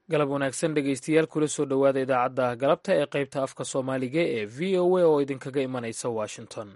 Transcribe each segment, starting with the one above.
galab wanaagsan dhegaystayaal kula soo dhowaada idaacadda galabta ee qaybta afka soomaaliga ee v o a oo idinkaga imanaysa washington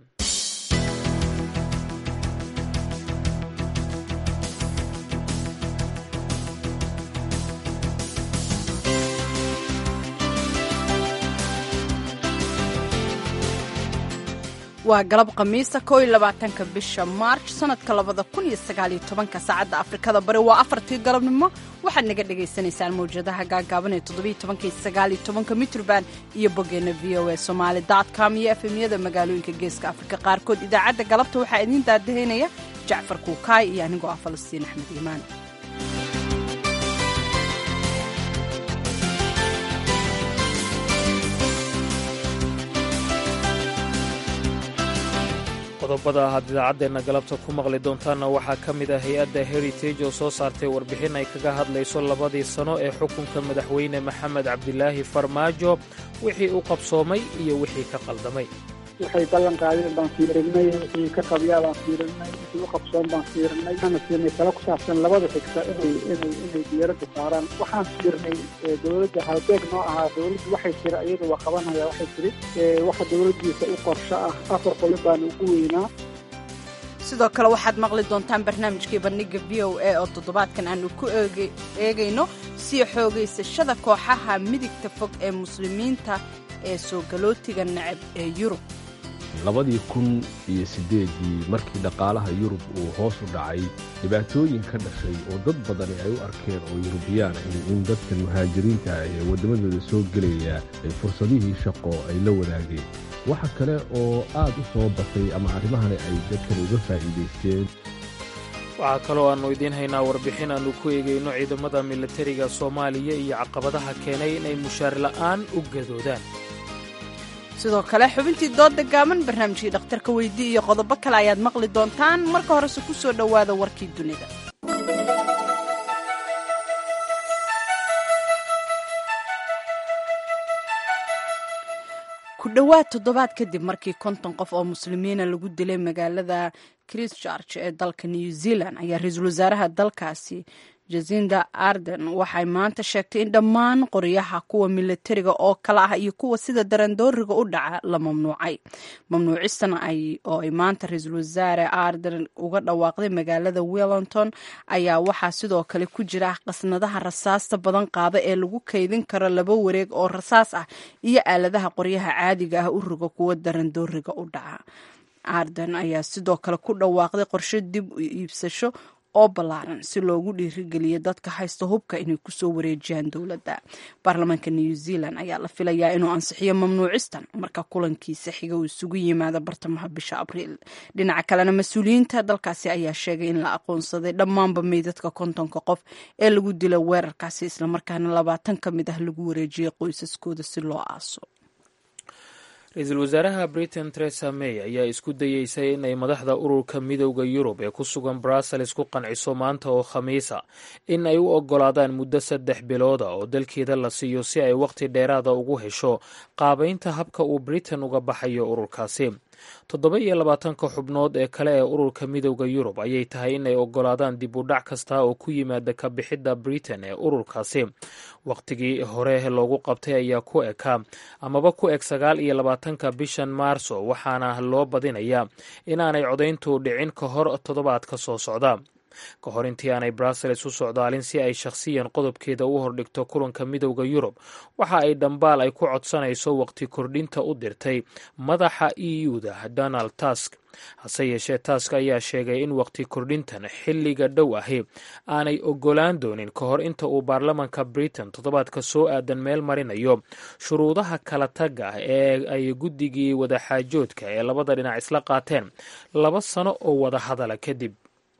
waa galab khamiista koo iyo labaatanka bisha maarch sanadka labada kun iyo sagaal iyo tobanka saacadda afrikada bari waa afartii galabnimo waxaad naga dhagaysanaysaan mawjadaha gaagaaban ee toddobiyo tobanka iyo sagaal iyo tobanka mitrban iyo boggeenna v o a somaali dot com iyo efemyada magaalooyinka geeska afrika qaarkood idaacadda galabta waxaa idiin daadahaynaya jacfar kuukaay iyo anigoo ah falastiin axmed iimaan qodobada ahaad idaacaddeena galabta ku maqli doontaanna waxaa ka mid ah hay-adda heritage oo soo saartay warbixin ay kaga hadlayso labadii sano ee xukunka madaxweyne maxamed cabdilaahi farmaajo wixii u qabsoomay iyo wixii ka qaldamay waxay ballan qaadeen baan fiirinay wixii ka qabyaa baan fiirinay wixii u qabsoon baan fiirinay waxaana siinay talo ku saabsan labada xigta inay inay inay diyaaradda saaraan waxaan fiirnay dowladda halbeeg noo ahaa dowladdu waxay tiri iyada waa qabanaya waxay tiri waxa dowladdiisa u qorsho ah afar qolo baana ugu weynaa sidoo kale waxaad maqli doontaan barnaamijkii bandhiga v o a oo toddobaadkan aanu ku eegayno sii xoogaysashada kooxaha midigta fog ee muslimiinta ee soo galootiga necab ee yurub labadii kun iyo siddeedii markii dhaqaalaha yurub uu hoos u dhacay dhibaatooyin ka dhashay oo dad badani ay u arkeen oo yurubiyaan in dadkan muhaajiriinta ee waddamadooda soo gelaya ay fursadihii shaqo ay la wadaageen waxa kale oo aad u soo batay ama arrimahani ay dadkan uga faa'iidaysteen waxaa kaloo aannu idiin haynaa warbixin aannu ku eegayno ciidamada milatariga soomaaliya iyo caqabadaha keenay inay mushaar la'aan u gadoodaan sidoo kale xubintii doodda gaaban barnaamijkii dhakhtarka weydii iyo qodobo kale ayaad maqli doontaan marka horese ku soo dhowaada warkii dunida ku dhowaad toddobaad kadib markii konton qof oo muslimiina lagu dilay magaalada christchurch ee dalka new zealand ayaa ra-iisul wasaaraha dalkaasi jasinda arden waxay maanta sheegtay in dhammaan qoryaha kuwa milatariga oo kale ah iyo kuwa sida darandooriga u dhaca la mamnuucay mamnuucistan oo ay maanta ra-iisul wasaare arden uga dhawaaqday magaalada wellington ayaa waxaa sidoo kale ku jira qasnadaha rasaasta badan qaada ee lagu kaydin karo laba wareeg oo rasaas ah iyo aaladaha qoryaha caadiga ah u roga kuwa darandooriga u dhaca arden ayaa sidoo kale ku dhawaaqday qorshe dib u iibsasho oo ballaaran si loogu dhiirigeliyo dadka haysta hubka inay kusoo wareejiyaan dowladda baarlamaanka new zealand ayaa la filayaa inuu ansixiyo mamnuucistan marka kulankiisa xiga uu isugu yimaado bartamaha bisha abriil dhinaca kalena mas-uuliyiinta dalkaasi ayaa sheegay in la aqoonsaday dhammaanba meydadka kontonka qof ee lagu dila weerarkaasi islamarkaana labaatan ka mid ah lagu wareejiyay qoysaskooda si loo aaso ra-iisul wasaaraha britain teresa may ayaa isku dayeysay inay madaxda ururka midowda yurub ee ku sugan brussels ku qanciso maanta oo khamiisa in ay u oggolaadaan muddo saddex bilooda oo dalkeeda la siiyo si ay wakhti dheeraada ugu hesho qaabaynta habka uu britain uga baxayo ururkaasi toddoba iyo labaatanka xubnood ee kale ee ururka midowda yurub ayay tahay inay oggolaadaan dib u dhac kasta oo ku yimaada ka bixidda britain ee ururkaasi wakhtigii hore loogu qabtay ayaa ku ekaa amaba ku eg sagaal iyo labaatanka bishan maarso waxaana loo badinayaa inaanay codayntu dhicin ka hor toddobaadka soo socda ka hor intii aanay brussels u socdaalin si ay shakhsiyan qodobkeeda u hordhigto kulanka midowda yurub waxa ay dhambaal ay ku codsanayso waqti kordhinta u dirtay madaxa e u-da donald tusk hase yeeshee tusk ayaa sheegay in waqti kordhintan xilliga dhow ahi aanay oggolaan doonin ka hor inta uu baarlamanka britain toddobaadka soo aadan meel marinayo shuruudaha kala tagga ee ay guddigii wadaxaajoodka ee labada dhinac isla qaateen laba sano oo wada hadala kadib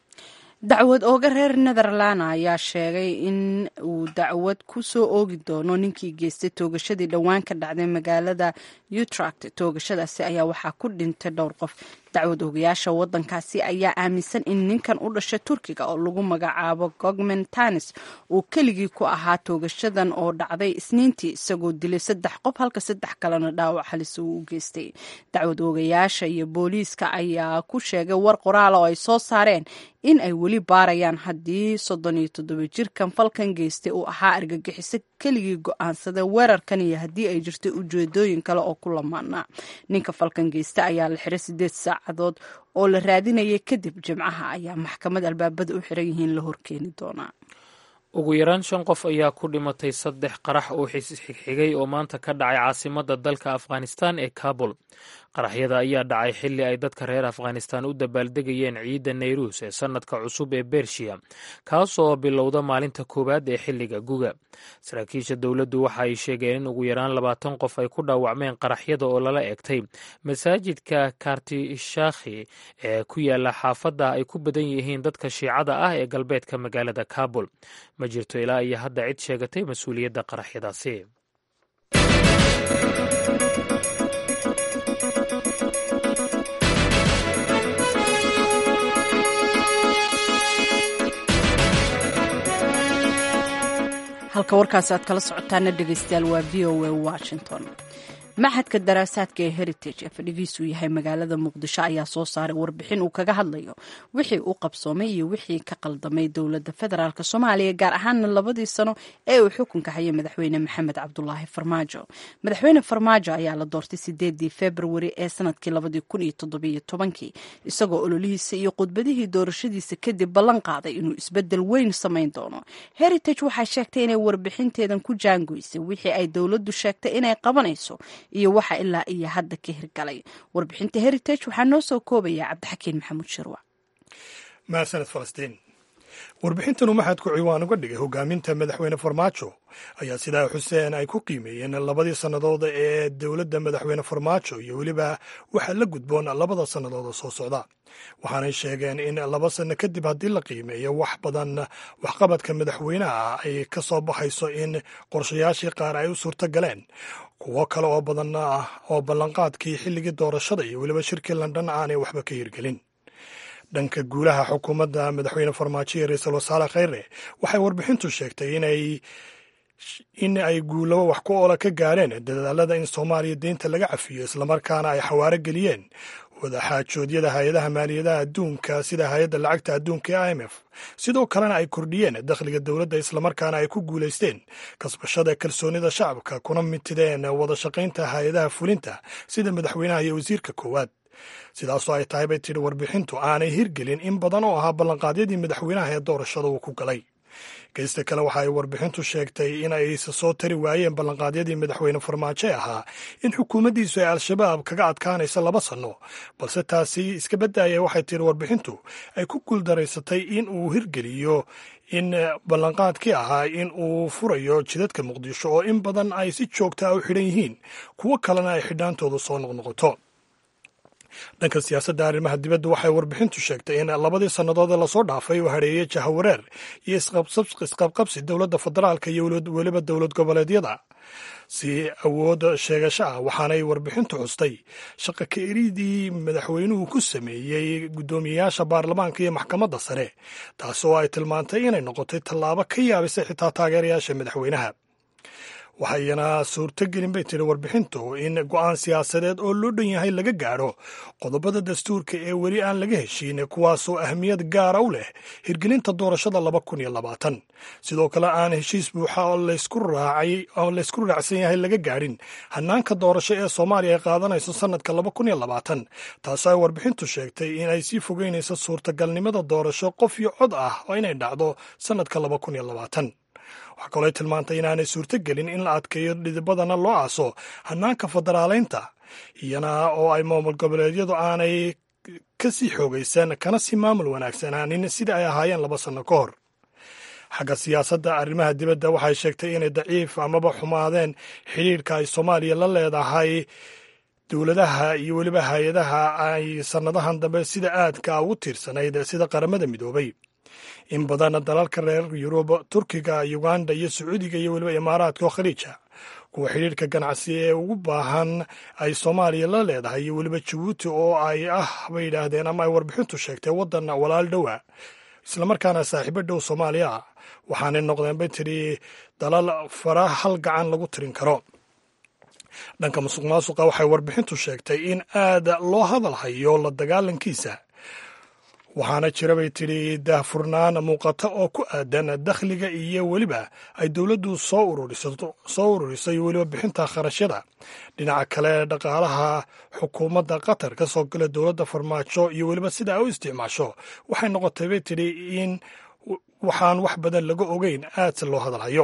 dacwad ooga reer netherland ayaa sheegay in uu dacwad ku soo oogi doono ninkii geystay toogashadii dhowaan ka dhacday magaalada utract toogashadaasi ayaa waxaa ku dhintay dhowr qof dacwad ogayaasha wadankaasi ayaa aaminsan in ninkan u dhashay turkiga oo lagu magacaabo gogmen tanis uu keligii ku ahaa toogashadan oo dhacday isniintii isagoo dilay saddex qof halka saddex kalena dhaawac halis uu u geystay dacwad ogayaasha iyo booliiska ayaa ku sheegay war qoraal oo ay soo saareen in ay weli baarayaan haddii soddon iyo toddoba jirkan falkan geystay uu ahaa argagixiso keligii go-aansaday weerarkan iyo haddii ay jirtay ujeedooyin kale oo ku lamaana ninka falkan geysta ayaa la xiray sideed saacadood oo la raadinayay kadib jimcaha ayaa maxkamad albaabada u xiran yihiin la horkeeni doonaa ugu yaraan shan qof ayaa ku dhimatay saddex qarax oo xigxigay oo maanta ka dhacay caasimadda dalka afghanistan ee kabul qaraxyada ayaa dhacay xilli ay dadka reer afghanistan u dabaaldegayeen ciidda nayruus ee sannadka cusub ee bershiya kaasoo bilowda maalinta koowaad ee xilliga guga saraakiisha dowladdu waxa ay sheegeen in ugu yaraan labaatan qof ay ku dhaawacmeen qaraxyada oo lala egtay masaajidka kartishakhi ee ku yaala xaafadda ay ku badan yihiin dadka shiicada ah ee galbeedka magaalada kabul ma jirto ilaa iyo hadda cid sheegatay mas-uuliyadda qaraxyadaasi halka warkaasi aad kala socotaana dhegeystayaal waa v o a washington maxadka daraasaadka ee heritage ee fadhigiisu yahay magaalada muqdisho ayaa soo saaray warbixin uu kaga hadlayo wixii u qabsoomay iyo wixii ka qaldamay dowladda federaalk soomaaliya gaar ahaana labadii sano ee uu xukunka hayay madaxweyne maxamed cabdulaahi farmaajo madaxweyne farmaajo ayaa la doortay sideedii februari ee sanadkii labadii kun iyo toddobiyo tobankii isagoo ololihiisa iyo khudbadihii doorashadiisa kadib ballan qaaday inuu isbedel weyn samayn doono heritage waxay sheegtay inay warbixinteedan ku jaangoysay wixii ay dowladdu sheegtay inay qabanayso iyo waxa ilaa iyo hadda ka hirgalay warbixinta heritage waxaa noo soo koobaya cabdixakiin maxamuud shirwa mahadsaned falastiin warbixintanu maxadku ciwaan uga dhigay hogaaminta madaxweyne farmaajo ayaa sidaa xuseen ay ku qiimeeyeen labadii sannadood ee dowladda madaxweyne farmaajo iyo weliba waxaa la gudboon labada sannadood oo soo socda waxaanay sheegeen in laba sanno kadib haddii la qiimeeyo wax badan waxqabadka madaxweynaha ay ka soo baxayso in qorshayaashii qaar ay u suurto galeen kuwo kale oo badan ah oo ballanqaadkii xilligii doorashada iyo weliba shirkii london aanay waxba ka hirgelin dhanka guulaha xukuumadda madaxweyne farmaajo iyo ra-iisul wasaare kheyre waxay warbixintu sheegtay inay in ay guulabo wax ku oola ka gaareen dadaalada in soomaaliya deynta laga cafiyo islamarkaana ay xawaaro geliyeen wadaxaajoodyada hay-adaha maaliyadaha adduunka sida hay-adda lacagta adduunka ee i m f sidoo kalena ay kordhiyeen dakhliga dowladda islamarkaana ay ku guulaysteen kasbashada kalsoonida shacabka kuna mitideen wada shaqaynta hay-adaha fulinta sida madaxweynaha iyo wasiirka koowaad sidaasoo ay tahay bay tidhi warbixintu aanay hirgelin in badan oo ahaa ballanqaadyadii madaxweynaha ee doorashada uu ku galay geysta kale waxa ay warbixintu sheegtay in aysa soo tari waayeen ballanqaadyadii madaxweyne farmaajo ee ahaa in xukuumaddiisu ay al-shabaab kaga adkaanaysa laba sanno balse taasi iska baddaaya waxay tihi warbixintu ay ku guuldaraysatay in uu hirgeliyo in ballanqaadkii ahaa in uu furayo jidadka muqdisho oo in badan ay si joogtaa u xidhan yihiin kuwo kalena ay xidhaantoodu soo noqnoqoto dhanka siyaasadda arrimaha dibadda waxay warbixintu sheegtay in labadii sannadood ee lasoo dhaafay uu hareeyey jahawareer iyo isqabqabsi dowladda federaalka iyo weliba dowlad goboleedyada si awood sheegasho ah waxaanay warbixintu xustay shaqa ka eridii madaxweynuhu ku sameeyey guddoomiyeyaasha baarlamaanka iyo maxkamadda sare taas oo ay tilmaantay inay noqotay tallaabo ka yaabisay xitaa taageerayaasha madaxweynaha waxayna suurtogelin bay tiri warbixintu in go'aan siyaasadeed oo loo dhan yahay laga gaadho qodobada dastuurka ee weli aan laga heshiin kuwaasoo ahmiyad gaara u leh hirgelinta doorashada laba kun iyo labaatan sidoo kale aan heshiis buuxa oo laysku raacsan yahay laga gaadhin hanaanka doorasho ee soomaaliya ay qaadanayso sannadka laba kun iyo labaatan taasoo ay warbixintu sheegtay in ay sii fogeynayso suurtagalnimada doorasho qof iyo cod ah oo inay dhacdo sannadka laba kun iyo labaatan waxaa kaloo tilmaantay inaanay suurtogelin in la adkeeyo dhidibadana loo aaso hanaanka federaaleynta iyana oo ay maamul goboleedyadu aanay ka sii xoogaysan kana sii maamul wanaagsanaanin sidai ay ahaayeen laba sanno ka hor xagga siyaasadda arrimaha dibadda waxay sheegtay inay daciif amaba xumaadeen xidhiirka ay soomaaliya la leedahay dowladaha iyo weliba hay-adaha ay sannadahan dambe sida aadka ugu tiirsanayd sida qaramada midoobay in badan dalalka reer yurub turkiga uganda iyo sacuudiga iyo weliba imaaraadka oo khaliija kuwa xidhiirka ganacsi ee ugu baahan ay soomaaliya la leedahay iyo weliba jabuuti oo ay ah bay yidhaahdeen ama ay warbixintu sheegtay waddan walaal dhowa islamarkaana saaxiibo dhow soomaaliya ah waxaanay noqdeen bay tidhi dalal fara hal gacan lagu tirin karo dhanka musuq maasuqa waxay warbixintu sheegtay in aad loo hadal hayo la dagaalankiisa waxaana jira bay tidhi daahfurnaan muuqata oo ku aadan dakhliga iyo weliba ay dowladdu soo soo ururisay weliba bixinta kharashyada dhinaca kale dhaqaalaha xukuumadda qatar ka soo gala dowladda farmaajo iyo weliba sida ay u isticmaasho waxay noqotay bay tidhi in waxaan wax badan laga ogeyn aadse loo hadalhayo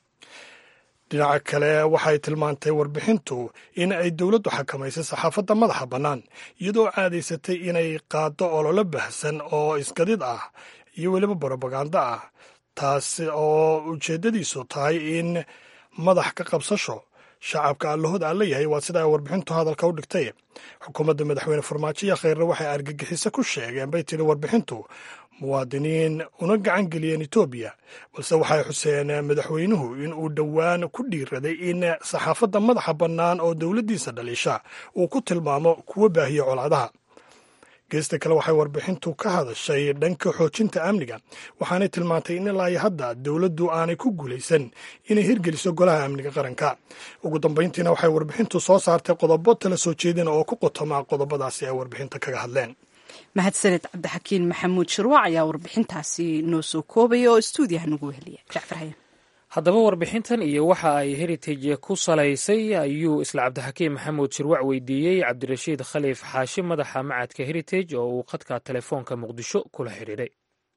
dhinaca kale waxay tilmaantay warbixintu in ay dowladdu xakamaysay saxaafadda madaxa bannaan iyadoo caadaysatay inay qaaddo ololo bahsan oo isgadid ah iyo weliba brobagando ah taasi oo ujeeddadiisu tahay in madax ka qabsasho shacabka allahooda aan leeyahay waa sida ay warbixintu hadalka u dhigtay xukuumadda madaxweyne farmaajo iyo kheyre waxay argagixiso ku sheegeen bay tiri warbixintu muwaadiniin una gacan geliyeen etoobiya balse waxay xuseen madaxweynuhu in uu dhowaan ku dhiiraday in saxaafadda madaxa bannaan oo dowladdiisa dhaliisha uu ku tilmaamo kuwa baahiya colaadaha geesta kale waxay warbixintu ka hadashay dhanka xoojinta amniga waxaanay tilmaantay in ilaa iyo hadda dowladdu aanay ku guulaysan inay hirgeliso golaha amniga qaranka ugu dambayntiina waxay warbixintu soo saartay qodobo tala soo jeedin oo ku qotoma qodobadaasi ay warbixinta kaga hadleen mahadsaned cabdixakiin maxamuud shirwac ayaa warbixintaasi noo soo koobaya oo stuudiyaha nagu weheliya jacfar hayan haddaba warbixintan iyo waxa ay heritage ku salaysay ayuu isla cabdixakiin maxamuud shirwac weydiiyey cabdirashiid khaliif xaashi madaxa macadka heritage oo uu khadka telefoonka muqdisho kula xidhiidhay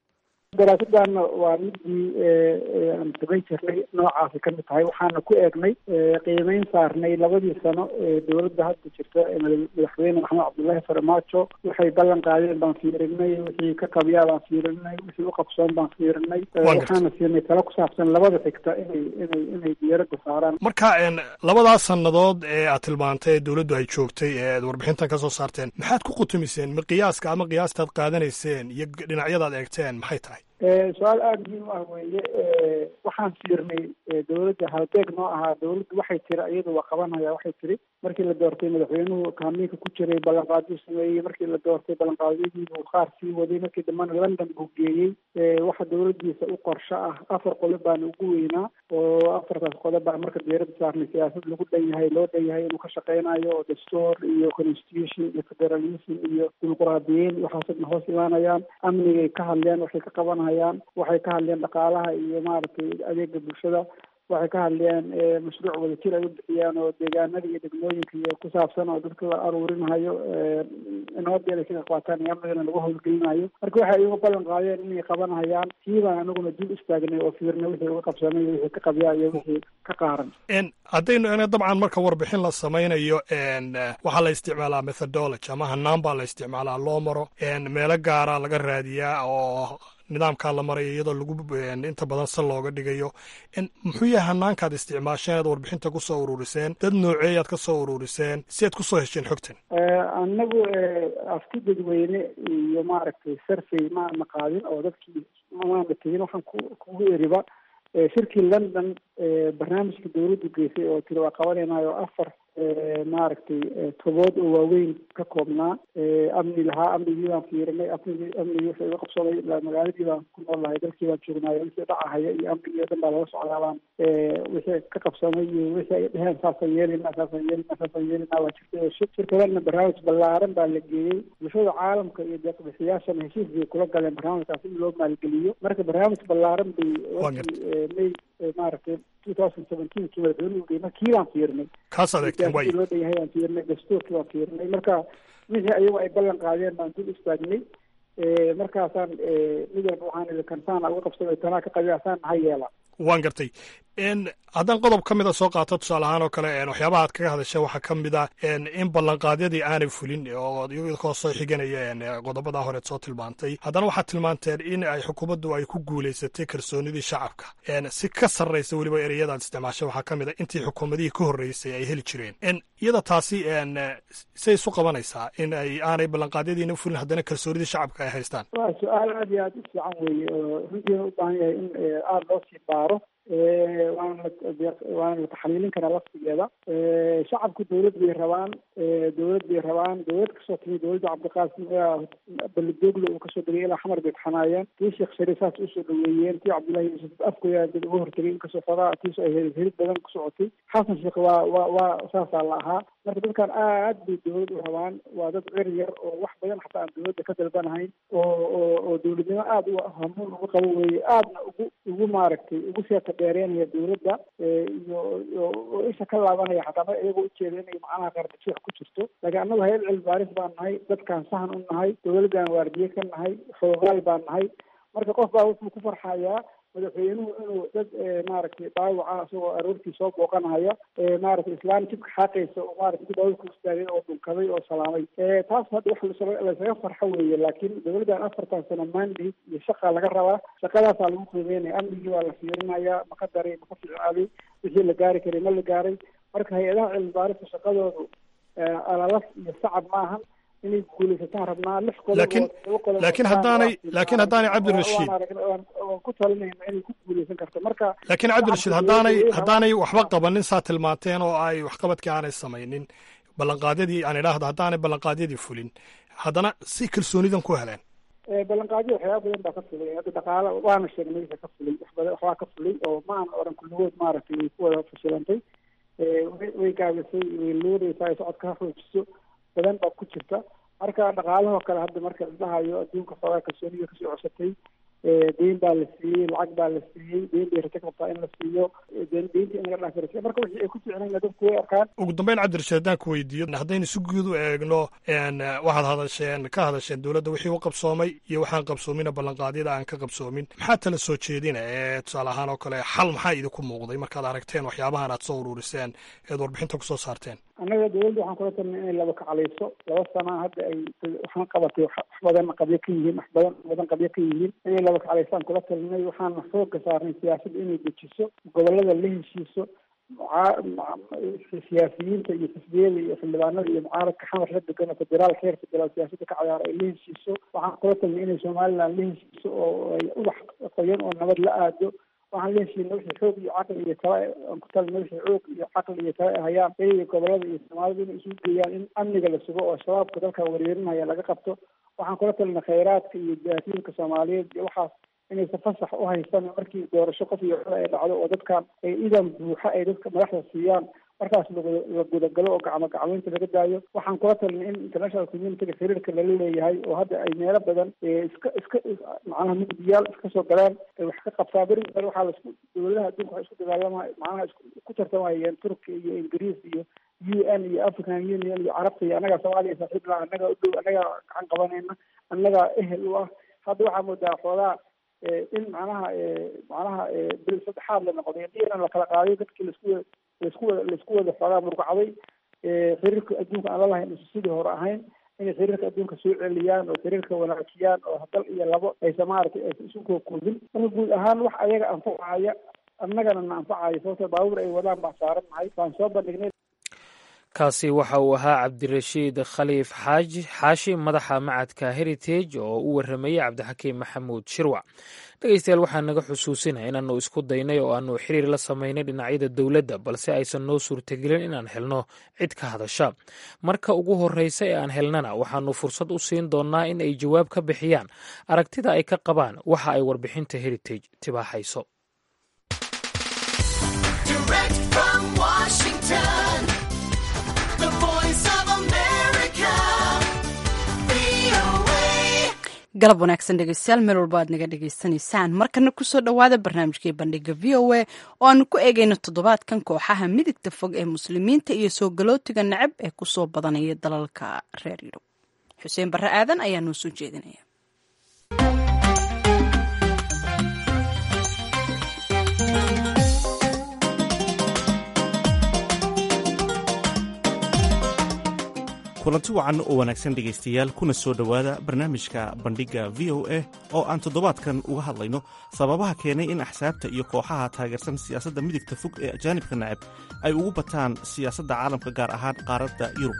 daraasadan waa midii aan samayn jirnay noocaasi ka mid tahay waxaana ku eegnay qiimeyn saarnay labadii sano ee dowladda hadda jirta madaxweyne maxamed cabdullaahi farmaajo waxay ballan qaadeen baan fiirinay wixii ka qabyaa baan fiirinay wixii u qabsoon baan fiirinay waxaana siinay talo ku saabsan labada xigta inay inay inay diyaaradda saaraan marka labadaas sannadood ee aad tilmaantay ee dowladdu ay joogtay ee aad warbixintan ka soo saarteen maxaad ku qutumiseen ma qiyaaska ama qiyaastaad qaadanayseen iyo dhinacyadaad eegteen maxay tahay su-aal aada muhiim u ah weeye waxaan fiirnay dowladda halbeeg noo ahaa dowladdu waxay tiri iyadu waa qabanaya waxay tiri markii la doortay madaxweynuhu kaamiinka ku jiray ballanqaaduu sameeyey markii la doortay ballanqaadyadiibuu qaar sii waday markii dambena london buu geeyey waxa dowladdiisa u qorsho ah afar qodob baana ugu weynaa oo afartaas qodob baa marka diyaaradda saarnay siyaasad lagu dhan yahay loo dhan yahay inuu ka shaqeynayo oo dastuur iyo constitution iyo federalism iyo dimuquraadiyiin waxaasna hoos imaanayaan amnigay ka hadleen waxay ka qabanayaan waxay ka hadleen dhaqaalaha iyo maaragtay adeega bulshada waxay ka hadleen mashruuc wadajir ay u bixiyaan oo deegaanada iyo degmooyinka iyo ku saabsan oo dadka la aruurinayo nabadda inay ka qaataan iyo amnigana lagu howlgelinayo marka waxay iyagu ballan qaadeen inay qabanayaan kiibaan anaguna dib istaagnay oo fiirnay wixii uga qabsanay iyo wixii ka qabyaa iyo wixii ka qaaran haddaynu ena dabcan marka warbixin la samaynayo waxaa la isticmaalaa methodology ama hanaan baa la isticmaalaa loo maro meelo gaara laga raadiyaa oo nidaamkaa la maraya iyadoo lagu inta badan sal looga dhigayo muxuu yahay hanaankaad isticmaasheen aad warbixinta ku soo ururiseen dad nooceeyaad ka soo ururiseen si aad ku soo hesheen xogtan annagu afti dadweyne iyo maaragtay survey maana qaadin oo dadkii maana tegin waxaan ku kugu eriba shirkii london barnaamijka dowladdu geysay oo tiri waa qabanaynayo afar maaragtay tobood oo waaweyn ka koobnaa amni lahaa amnigii baan fiirinay amnigi amnigii wixii uga qabsoomay ilaa magaaladii baan ku nool lahay dalkii baan joognaayo wixii dhacahaya iyo amnigii o dhan baa laga socdaa baan wixii ka qabsoomay iyo wixii ay dheheen saasaan yeelina saasaan yeelina saasaan yeelina waa jirtay shirkadana barnaamij ballaaran baa la geeyey bulshada caalamka iyo deeqbixiyaashana heshiis bay kula galeen barnaamijkaas in loo maalgeliyo marka barnaamij ballaaran bay may maaragtay two thousand seventeenkii madaxweynuhu geey markii baan fiirnay kaas adeegteen way loo dhan yahay baan fiirnay dastuurkii baan fiirnay marka wixii ayagu ay ballan qaadeen baan dul istaagnay markaasaan mid walba waxaan idhi kansaana uga qabsamay tanaa ka qabiasaan ha yeela waan gartay haddaan qodob ka mida soo qaato tusaale ahaan oo kale waxyaabaha aad kaga hadasha waxaa ka mid a in ballanqaadyadii aanay fulin oo iyagoo soo xiganaya qodobadaa horeed soo tilmaantay haddana waxaad tilmaanteen in ay xukuumaddu ay ku guulaysatay kalsoonidii shacabka si ka sarraysa weliba ereyadaad isticmaashay waxaa ka mid a intii xukuumadihii ka horreysay ay heli jireen iyada taasi say isu qabanaysaa in ay aanay ballanqaadyadiina fulin haddana kalsoonidii shacabka ay haystaan waa su-aal aad iyo aad u fiican weeye oo runtiina u baahan yahay in aada loo sii baaro waana waana la taxliilin karaa laftigeeda shacabku dawlad bay rabaan dawlad bay rabaan dawlad kasoo timi dawladda cabdiqaasim belidogle uu kasoo degay ilaa xamar bay taxanaayeen tii sheekh shariif saas usoo dhaweeyeen tii cabdullahi yuusuf afkoya dad uga hortegay inkastoo xogaa tiisu ay helid badan ku socotay xasan sheekh waa waa waa saasaa la ahaa marka dadkan aad bay dawlad u rabaan waa dad cir yar oo wax badan xataa aan dawladda ka dalbanahayn oo oo oo dawladnimo aada u hamuun ugu qabo weeye aadna ugu ugu maaragtay ugu seeta dheereynaya dawladda iyo oo isha ka laabanaya xataa ma iyagoo ujeeda inay macnaha qardajeex ku jirto laakiin annagu hayad cilmi baaris baan nahay dadkaan sahan u nahay dawladdan waardiye ka nahay xoogaal baan nahay marka qof baa wuxuu ku farxayaa madaxweynuhu inuu dad maaragtay dhaawaca isagoo aroortii soo booqanaya maaragtay islaan jidka xaaqaysa oo maaragtay dib ku istaagay oo dhunkaday oo salaamay taas hadda wax laysaga farxo weeye laakiin dawladdan afartan sano mandate iyo shaqa laga rabaa shaqadaasaa lagu qiimeynaya amnigii waa la fiirinaya maka daray maka ficaaday wixii la gaari karay ma la gaaray marka hay-adaha cilmi baarista shaqadoodu alalas iyo sacab maahan inay guulaysataan rabnaa lix laakiin laakiin haddaanay laakiin haddaanay cabdirashiid waan ku talinayna inay ku guulaysan karto marka laakiin cabdirashiid haddaanay haddaanay waxba qabanin saa tilmaanteen oo ay waxqabadkii aanay samaynin ballanqaadyadii aan idhaahdo haddaanay ballanqaadyadii fulin haddana si kalsoonidan ku heleen ballanqaadyo waxyaaba badan baa ka fulay hadda dhaqaala waana sheegnay wixii ka fulay wax badan waxbaa ka fulay oo ma aan oran kulligood maaragtay way ku wada fashilantay way gaabisay way luuraysaa ay socodka ha xoojiso badan baa ku jirta marka dhaqaalahoo kale hadda marka la dhahayo adduunka xoogaa kalsooniga kasoo cosatay deyn baa la siiyey lacag baa la siiyey deyn bay rajo qabtaa in la siiyo deynta in laga dhaafirasiyo marka wixii ay ku ficnayna dadku way arkaan ugu dambeyn cabdirashiid haddaan ku weydiiyo haddaynu si guud u eegno waxaad hadasheen ka hadasheen dowladda wixii u qabsoomay iyo waxaan qabsoomina ballanqaadyada aan ka qabsoomin maxaa tala soo jeedina ee tusaale ahaan oo kale xal maxaa idinku muuqday markaad aragteen waxyaabahan aad soo ururiseen eed warbixinta kusoo saarteen annaga dawladda waxaan kula talnay inay laba kacaleyso laba sana hadda ay waxaan qabatay wax badan qabyo ka yihiin wax badan badan qabyo ka yihiin inay laba kacaleysaan kula talinay waxaana xooga saarnay siyaasadda inay dejiso gobolada la heshiiso siyaasiyiinta iyo xisbiyada iyo xildhibaanada iyo mucaaradka xamar la degan oo federaalka heer federaal siyaasadda ka ciyaara ay la heshiiso waxaan kula talinay inay somaliland la heshiiso oo ay ubax qoyan oo nabad la aado waxaan la heshiina wixii xoog iyo caqli iyo tala aan ku talina wixii xoog iyo caqli iyo tala ay hayaan iyaga gobolada iyo soomaalida inay isugu geeyaan in amniga la sugo oo shabaabka dalka wareerinaya laga qabto waxaan kula talina khayraadka iyo jaasiinka soomaaliyeed iyo waxaas inaysan fasax u haysan markii doorasho qof iyo cod ay dhacdo oo dadkan ay idan buuxa ay dadka madaxda siiyaan markaas la gudagalo oo gacmo gacmeynta laga daayo waxaan kula talinay in international communityga xiriirka lala leeyahay oo hadda ay meelo badan iska iska macnaha mugdiyaal iska soo galeen ay wax ka qabtaa beri hore waxaa laisku dowladaha adduunka waxay isku dagaalama macnaha ku tartamayeen turkiya iyo ingiriis iyo u n iyo african union iyo carabta iyo annagaa soomaaliya saaxiib laha annagaa u dhow annagaa gacan qabanayna annagaa ehel u ah hadda waxaa moodaa xoogaa in macnaha macnaha bil saddexaad la noqday diiran la kala qaaday dadkii laisku laisku wada laisku wada xoogaa murqacday xiriirka adduunka aan lalahayn isu sidii hore ahayn inay xiriirka adduunka soo celiyaan oo xiriirka wanaajiyaan oo dal iyo labo aysa maaragtay aysa isu kookoobin marka guud ahaan wax ayaga anfacaya annagana na anfacaya sababto baabuur ay wadaan baan saaran nahay waan soo bandhignay kaasi waxa uu ahaa cabdirashiid khaliif xaaji xaashi madaxa macadka heritage oo u warramayey cabdixakiim maxamuud shirwac dhegeystayaal waxaa naga xusuusinaya inaannu isku daynay oo aanu xiriir la samaynay dhinacyada dowladda balse aysan noo suurtagelin inaan helno cid ka hadasha marka ugu horreysa ee aan helnana waxaannu fursad u siin doonnaa in ay jawaab ka bixiyaan aragtida ay ka qabaan waxa ay warbixinta heritage tibaaxayso galab wanaagsan dhegeystayaal meel walba aad naga dhegaysanaysaan markana kusoo dhowaada barnaamijkii bandhiga v o a oo aanu ku eegayno toddobaadkan kooxaha midigta fog ee muslimiinta iyo soo galootiga nacab ee kusoo badanaya dalalka reer yurub xuseen barre aadan ayaa noo soo jeedinaya kulanti wacan oo wanaagsan dhegaystayaal kuna soo dhowaada barnaamijka bandhigga v o a oo aan toddobaadkan uga hadlayno sababaha keenay in axsaabta iyo kooxaha taageersan siyaasadda midigta fog ee ajaanibka nacab ay ugu bataan siyaasadda caalamka gaar ahaan qaaradda yurub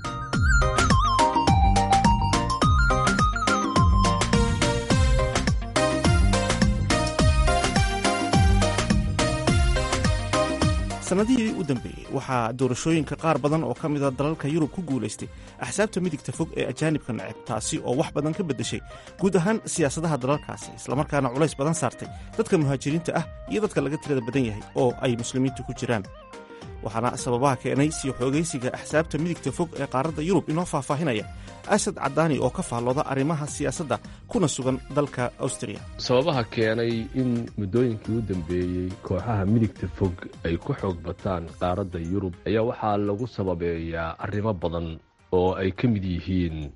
sannadihii u dambeeyey waxaa doorashooyinka qaar badan oo ka mida dalalka yurub ku guulaystay axsaabta midigta fog ee ajaanibka neceb taasi oo wax badan ka beddeshay guud ahaan siyaasadaha dalalkaasi islamarkaana culays badan saartay dadka muhaajiriinta ah iyo dadka laga tirada badan yahay oo ay muslimiintu ku jiraan waxaana sababaha keenay sii xoogaysiga axsaabta midigta fog ee qaaradda yurub inoo faahfaahinaya asad cadaani oo ka faallooda arrimaha siyaasadda kuna sugan dalka awstriya sababaha keenay in muddooyinkii u dambeeyey kooxaha midigta fog ay ku xoog bataan qaaradda yurub ayaa waxaa lagu sababeeyaa arrimo badan oo ay ka mid yihiin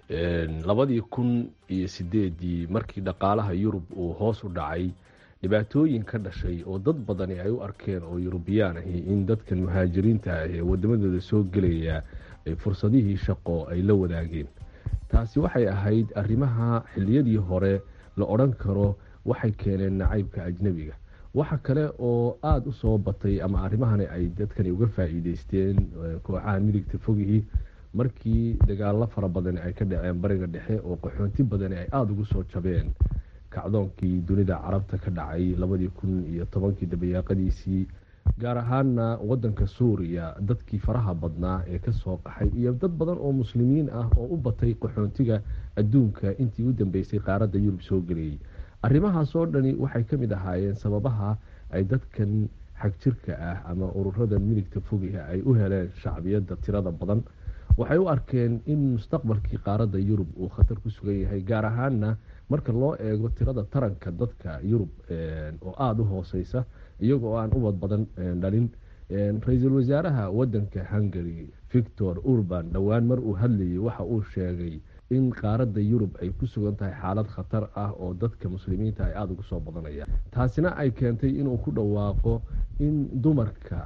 labadii kun iyo sideedii markii dhaqaalaha yurub uu hoos u dhacay dhibaatooyin ka dhashay oo dad badani ay u arkeen oo yurubiyaan ahi in dadkan muhaajiriinta ah ee waddamadooda soo gelaya ay fursadihii shaqo ay la wadaageen taasi waxay ahayd arrimaha xilliyadii hore la odhan karo waxay keeneen nacaybka ajnebiga waxa kale oo aada u soo batay ama arrimahani ay dadkani uga faa'iideysteen kooxaha midigta fogihii markii dagaallo fara badani ay ka dhaceen bariga dhexe oo qaxoonti badani ay aada ugu soo jabeen kacdoonkii dunida carabta ka dhacay labadii kun iyo tobankii dabayaaqadiisii gaar ahaana wadanka suuriya dadkii faraha badnaa ee kasoo qaxay iyo dad badan oo muslimiin ah oo u batay qaxoontiga adduunka intii u dambeysay qaaradda yurub soo gelayay arrimahaas oo dhani waxay ka mid ahaayeen sababaha ay dadkan xagjirka ah ama ururada midigta fogiha ay u heleen shacbiyadda tirada badan waxay u arkeen in mustaqbalkii qaaradda yurub uu khatar ku sugan yahay gaar ahaana marka loo eego tirada taranka dadka yurub oo aada u hooseysa iyagoo aan ubad badan dhalin ra-iisul wasaaraha wadanka hungary victor urban dhowaan mar uu hadlayay waxa uu sheegay in qaaradda yurub ay ku sugan tahay xaalad khatar ah oo dadka muslimiinta ay aada ugu soo badanayaan taasina ay keentay inuu ku dhawaaqo in dumarka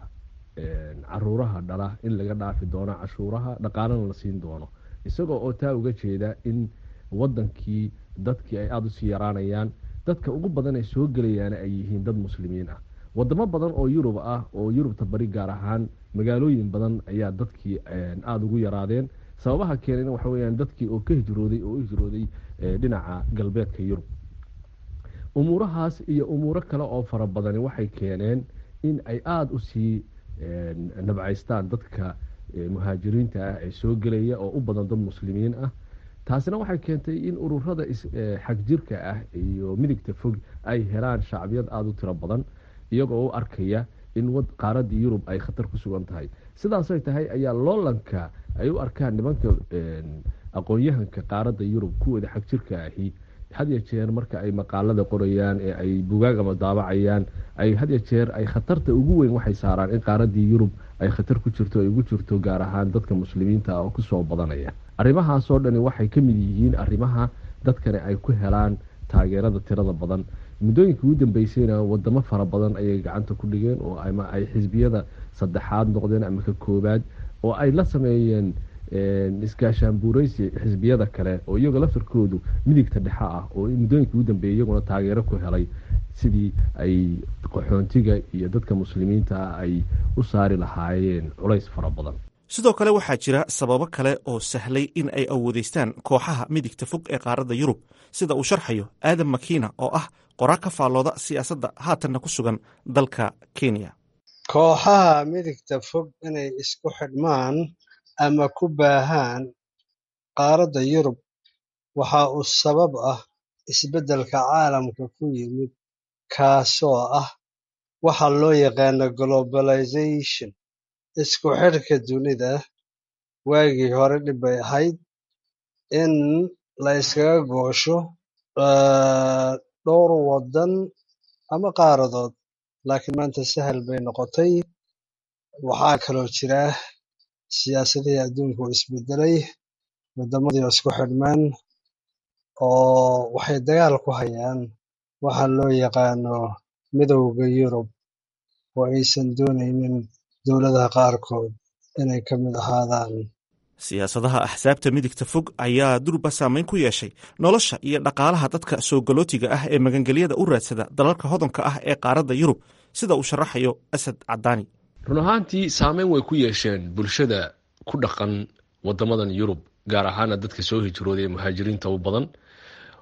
caruuraha dhala in laga dhaafi doono cashuuraha dhaqaalana la siin doono isagoo oo taa uga jeeda in wadankii dadkii ay aada usii yaraanayaan dadka ugu badan ee soo gelayaana ay yihiin dad muslimiin ah wadamo badan oo yurub ah oo yurubta bari gaar ahaan magaalooyin badan ayaa dadkii aada ugu yaraadeen sababaha keenayna waxa weyaan dadkii oo ka hijrooday oo u hijrooday dhinaca galbeedka yurub umuurahaas iyo umuuro kale oo fara badani waxay keeneen in ay aada usii nabcaystaan dadka muhaajiriinta ah ee soo gelaya oo u badan dad muslimiin ah taasina waxay keentay in ururada xagjirka ah iyo midigta fog ay helaan shacbiyad aada u tiro badan iyagoo u arkaya in qaaradii yurub ay khatar ku sugan tahay sidaasay tahay ayaa loolanka ay u arkaan nimanka aqoon-yahanka qaaradda yurub kuwooda xagjirka ahi hadya jeer marka ay maqaalada qorayaan ee ay bugaagama daabacayaan ay hadya jeer ay khatarta ugu weyn waxay saaraan in qaaradii yurub ay khatar ku jirto ay ugu jirto gaar ahaan dadka muslimiinta ah oo kusoo badanaya arrimahaasoo dhani waxay ka mid yihiin arrimaha dadkani ay ku helaan taageerada tirada badan muddooyinkii ugu dambeysayna wadamo fara badan ayay gacanta ku dhigeen oo ama ay xisbiyada saddexaad noqdeen ama ka koobaad oo ay la sameeyeen iskaashaanbuureysi xisbiyada kale oo iyagoo laftarkoodu midigta dhexe ah oo muddooyinkii ugu dambeeyay iyaguna taageero ku helay sidii ay qaxoontiga iyo dadka muslimiinta ah ay u saari lahaayeen culays fara badan sidoo kale waxaa jira sababo kale oo sahlay in ay awoodeystaan kooxaha midigta fog ee qaaradda yurub sida uu sharxayo aadam makiina oo ah qoraa ka faallooda siyaasadda haatanna ku sugan dalka kenya kooxaha midigta fog inay isku xidhmaan ama ku baahaan qaaradda yurub waxa uu sabab ah isbeddelka caalamka ku yimid kaasoo ah waxa loo yaqaano globalization isku xidhka dunida waagii hore dhib bay ahayd in la yskaga goosho dhowr waddan ama qaaradood laakiin maanta sahal bay noqotay waxaa kaloo jira siyaasadihii adduunka oo isbedelay waddamadii oo isku xidhmeen oo waxay dagaal ku hayaan waxa loo yaqaano midowda yurub oo aysan doonaynin dowladaha qaarkood inay ka mid ahaadaan siyaasadaha axsaabta midigta fog ayaa durba saameyn ku yeeshay nolosha iyo dhaqaalaha dadka soo galootiga ah ee magangelyada u raadsada dalalka hodanka ah ee qaaradda yurub sida uu sharaxayo asad cadaani run ahaantii saameyn way ku yeesheen bulshada ku dhaqan wadamadan yurub gaar ahaana dadka soo hijrooday ee muhaajiriinta u badan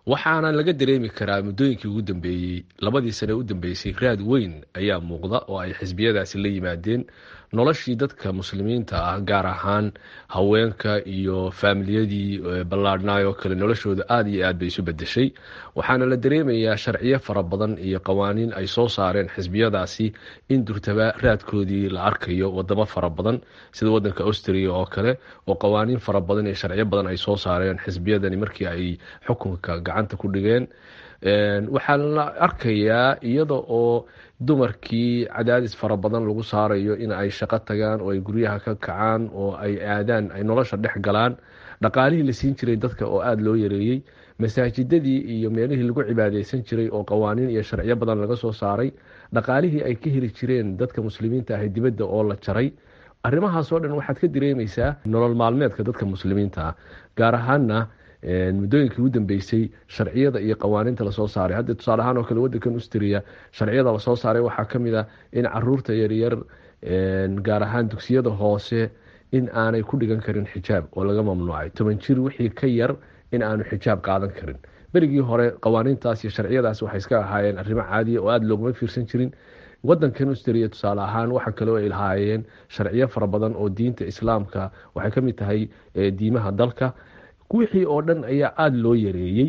waxaana laga dareemi karaa muddooyinkii ugu dambeeyey labadii sane u dambeysay raad weyn ayaa muuqda oo ay xisbiyadaasi la yimaadeen noloshii dadka muslimiinta ah gaar ahaan haweenka iyo faamiliyadii ballaadhnaay oo kale noloshooda aada iyo aad bay isu bedeshay waxaana la dareemayaa sharciyo fara badan iyo qawaaniin ay soo saareen xisbiyadaasi in durtaba raadkoodii la arkayo wadamo fara badan sida wadanka austria oo kale oo qawaaniin fara badan iyo sharciyo badan ay soo saareen xisbiyadani markii ay xukunka gacanta ku dhigeen waxaa la arkayaa iyada oo dumarkii cadaadis fara badan lagu saarayo in ay shaqo tagaan oo ay guryaha ka kacaan oo ay aadaan ay nolosha dhex galaan dhaqaalihii la siin jiray dadka oo aada loo yareeyey masaajidadii iyo meelihii lagu cibaadeysan jiray oo qawaaniin iyo sharciyo badan laga soo saaray dhaqaalihii ay ka heli jireen dadka muslimiinta ah dibadda oo la jaray arrimahaas oo dhan waxaad ka dareemeysaa nolol maalmeedka dadka muslimiinta ah gaar ahaana muddooyinkii ugu dambeysay sharciyada iyo qawaaniinta lasoo saaray hadda tusaale ahaan oo kale wadankan austria sharciyada lasoo saaray waxaa ka mid ah in caruurta yaryar gaar ahaan dugsiyada hoose in aanay ku dhigan karin xijaab oo laga mamnuucay toban jir wixii ka yar in aanu xijaab qaadan karin berigii hore qawaaniintaas iyo sharciyadaas waxay iska ahaayeen arrimo caadiya oo aada looguma fiirsan jirin wadankan austria tusaale ahaan waxa kale oo ay lahaayeen sharciyo fara badan oo diinta islaamka waxay ka mid tahay diimaha dalka wixii oo dhan ayaa aada loo yareeyey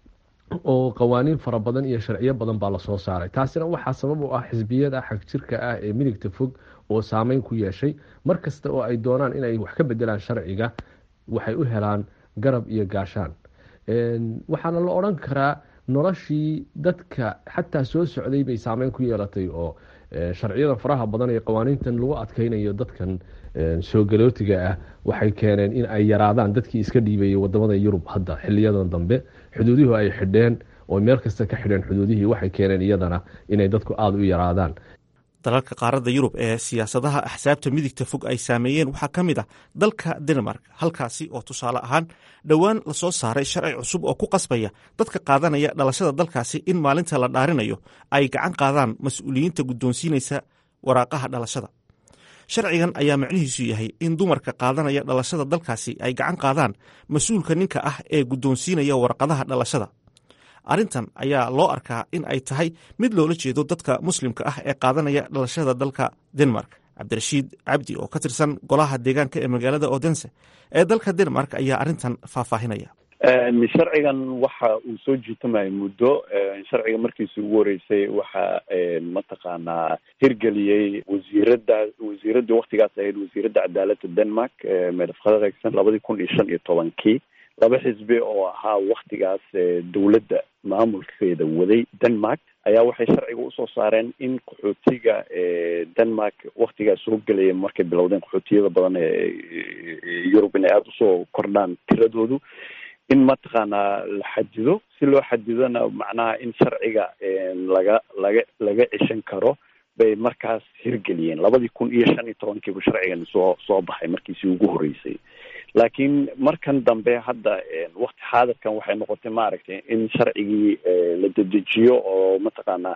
oo qawaaniin fara badan iyo sharciyo badan baa lasoo saaray taasina waxaa sabab u ah xisbiyada xagjirka ah ee midigta fog oo saameyn ku yeeshay mar kasta oo ay doonaan inay wax ka bedelaan sharciga waxay u helaan garab iyo gaashaan waxaana la odran karaa noloshii dadka xataa soo socday bay saameyn ku yeelatay oo sharciyada faraha badan ee qawaaniintan lagu adkeynayo dadkan soo galootiga ah waxay keeneen in ay yaraadaan dadkii iska dhiibayay wadamada yurub hadda xiliyadan dambe xuduudihii ay xidheen oo meel kasta ka xidheen xuduudihii waxay keeneen iyadana inay dadku aada u yaraadaan dalalka qaaradda yurub ee siyaasadaha axsaabta midigta fog ay saameeyeen waxaa ka mid ah dalka denmark halkaasi oo tusaale ahaan dhowaan lasoo saaray sharci cusub oo ku qasbaya dadka qaadanaya dhalashada dalkaasi in maalinta la dhaarinayo ay gacan qaadaan mas-uuliyiinta guddoonsiinaysa waraaqaha dhalashada sharcigan ayaa macnihiisu yahay in dumarka qaadanaya dhalashada dalkaasi ay gacan qaadaan mas-uulka ninka ah ee guddoonsiinaya warqadaha dhalashada arrintan ayaa loo arkaa in ay tahay mid loola jeedo dadka muslimka ah ee qaadanaya dhalashada dalka denmark cabdirashiid cabdi oo ka tirsan golaha deegaanka ee magaalada odense ee dalka denmark ayaa arrintan faahfaahinaya sharcigan waxa uu soo jiitamayo muddo sharciga markiisi ugu horeysay waxa mataqaanaa hirgeliyey wasiirada wasiiradii waktigaas ahayd wasiiradda cadaaladda denmark medafkadagsan labadii kun iyo shan iyo tobankii laba xisbi oo ahaa waktigaas dowladda maamulkeeda waday denmark ayaa waxay sharciga usoo saareen in qaxootiga denmark waktigaas soo gelaya markay bilowdeen qaxootiyada badan ee yurub inay aada usoo kordhaan tiradoodu in mataqaanaa la xadido si loo xadidona macnaha in sharciga laga laga laga ceshan karo bay markaas hirgeliyeen labadii kun iyo shan iyo tobankiibu sharcigan soo soo baxay markiisii ugu horeysay laakiin markan dambe hadda wakti xaadirkan waxay noqotay maaragtay in sharcigii la dedejiyo oo mataqaanaa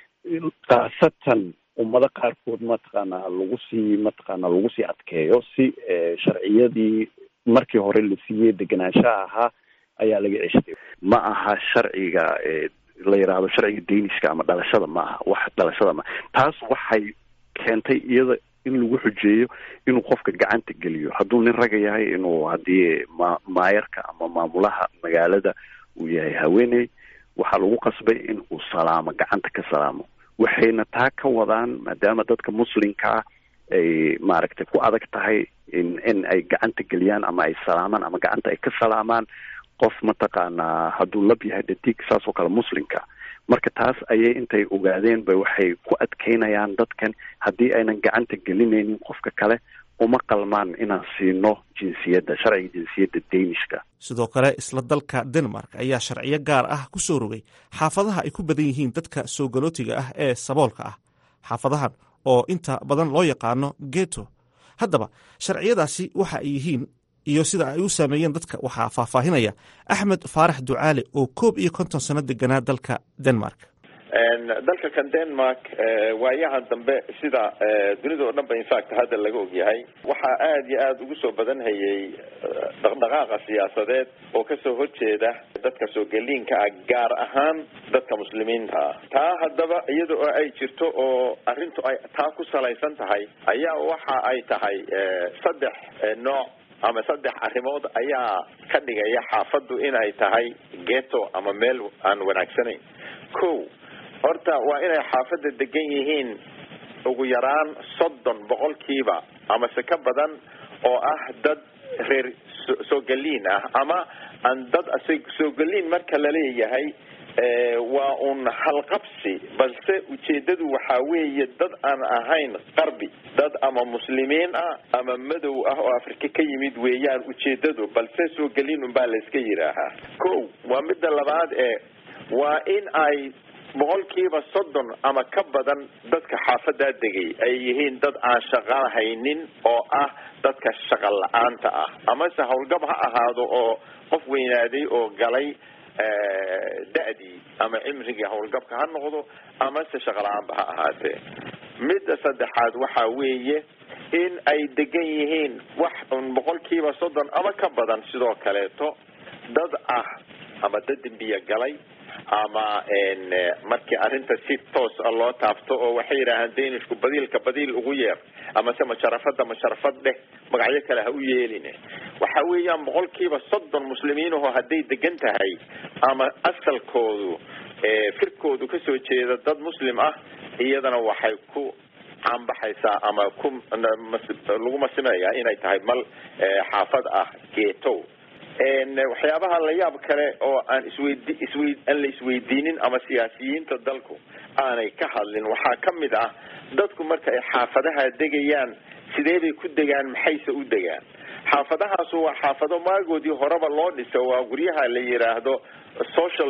khaasatan ummado qaarkood mataqaanaa lagu sii mataqaanaa lagu sii adkeeyo si sharciyadii markii hore la siiyey degenaanshaha ahaa ayaa laga ceshtay ma aha sharciga la yidhaahdo sharciga daniska ama dhalashada ma aha wax dhalashada ma taas waxay keentay iyada in lagu xujeeyo inuu qofka gacanta geliyo hadduu nin raga yahay inuu haddii ma maayarka ama maamulaha magaalada uu yahay haweeney waxaa lagu qasbay in uu salaamo gacanta ka salaamo waxayna taa ka wadaan maadaama dadka muslimka ah ay maaragtay ku adag tahay in in ay gacanta geliyaan ama ay salaamaan ama gacanta ay ka salaamaan qof mataqaanaa hadduu lab yahay dhadig saas oo kale muslimka marka taas ayay intay ogaadeen ba waxay ku adkeynayaan dadkan haddii aynan gacanta gelinaynin qofka kale uma qalmaan inaan siino jinsiyadda sharciga jinsiyadda danishka sidoo kale isla dalka denmark ayaa sharciyo gaar ah ku soo rogay xaafadaha ay ku badan yihiin dadka soo galootiga ah ee saboolka ah xaafadahan oo inta badan loo yaqaano geto haddaba sharciyadaasi waxa ay yihiin iyo sida ay u saameeyeen dadka waxaa faahfaahinaya axmed faarax ducaale oo koob iyo konton sano deganaa dalka denmark dalka kan denmark waayahan dambe sida dunida oo dhan ba infact hadda laga ogyahay waxaa aada iyo aada ugu soo badan hayay dhaqdhaqaaqa siyaasadeed oo kasoo horjeeda dadka soo geliinka ah gaar ahaan dadka muslimiinta ah taa haddaba iyada oo ay jirto oo arrintu ay taa ku salaysan tahay ayaa waxa ay tahay saddex nooc ama saddex arrimood ayaa ka dhigaya xaafaddu inay tahay geto ama meel aan wanaagsanayn ko horta waa inay xaafadda degan yihiin ugu yaraan soddon boqolkiiba amase ka badan oo ah dad reer soo geliin ah ama aan dad soo geliin marka laleeyahay waa un halqabsi balse ujeedadu waxaa weeye dad aan ahayn qarbi dad ama muslimiin ah ama madow ah oo afrika ka yimid weeyaan ujeedadu balse soo geliin unbaa la iska yidhaahaa ko waa midda labaad ee waa in ay boqolkiiba soddon ama ka badan dadka xaafadaa degay ay yihiin dad aan shaqo haynin oo ah dadka shaqa la-aanta ah amase howlgab ha ahaado oo qof weynaaday oo galay da-dii ama cimrigii howlgabka ha noqdo amase shaqa la-aanba ha ahaatee midda saddexaad waxaa weeye in ay degan yihiin wax un boqolkiiba soddon ama ka badan sidoo kaleeto dad ah ama dad dembiya galay ama markii arrinta si toos a loo taabto oo waxay yidhaahaan danishku badiilka badiil ugu yeer amase masharafada masharafad dheh magacyo kale ha u yeeline waxa weeyaan boqolkiiba soddon muslimiinaho hadday degan tahay ama asalkoodu firkoodu kasoo jeeda dad muslim ah iyadana waxay ku caanbaxaysaa ama ku lagu masimayaa inay tahay mal xaafad ah geetow waxyaabaha la yaab kale oo aan isweydi iswey aan la isweydiinin ama siyaasiyiinta dalku aanay ka hadlin waxaa ka mid ah dadku marka ay xaafadaha degayaan sidee bay ku degaan maxayse u degaan xaafadahaasu waa xaafado maagoodii horeba loo dhiso waa guryaha la yidhaahdo social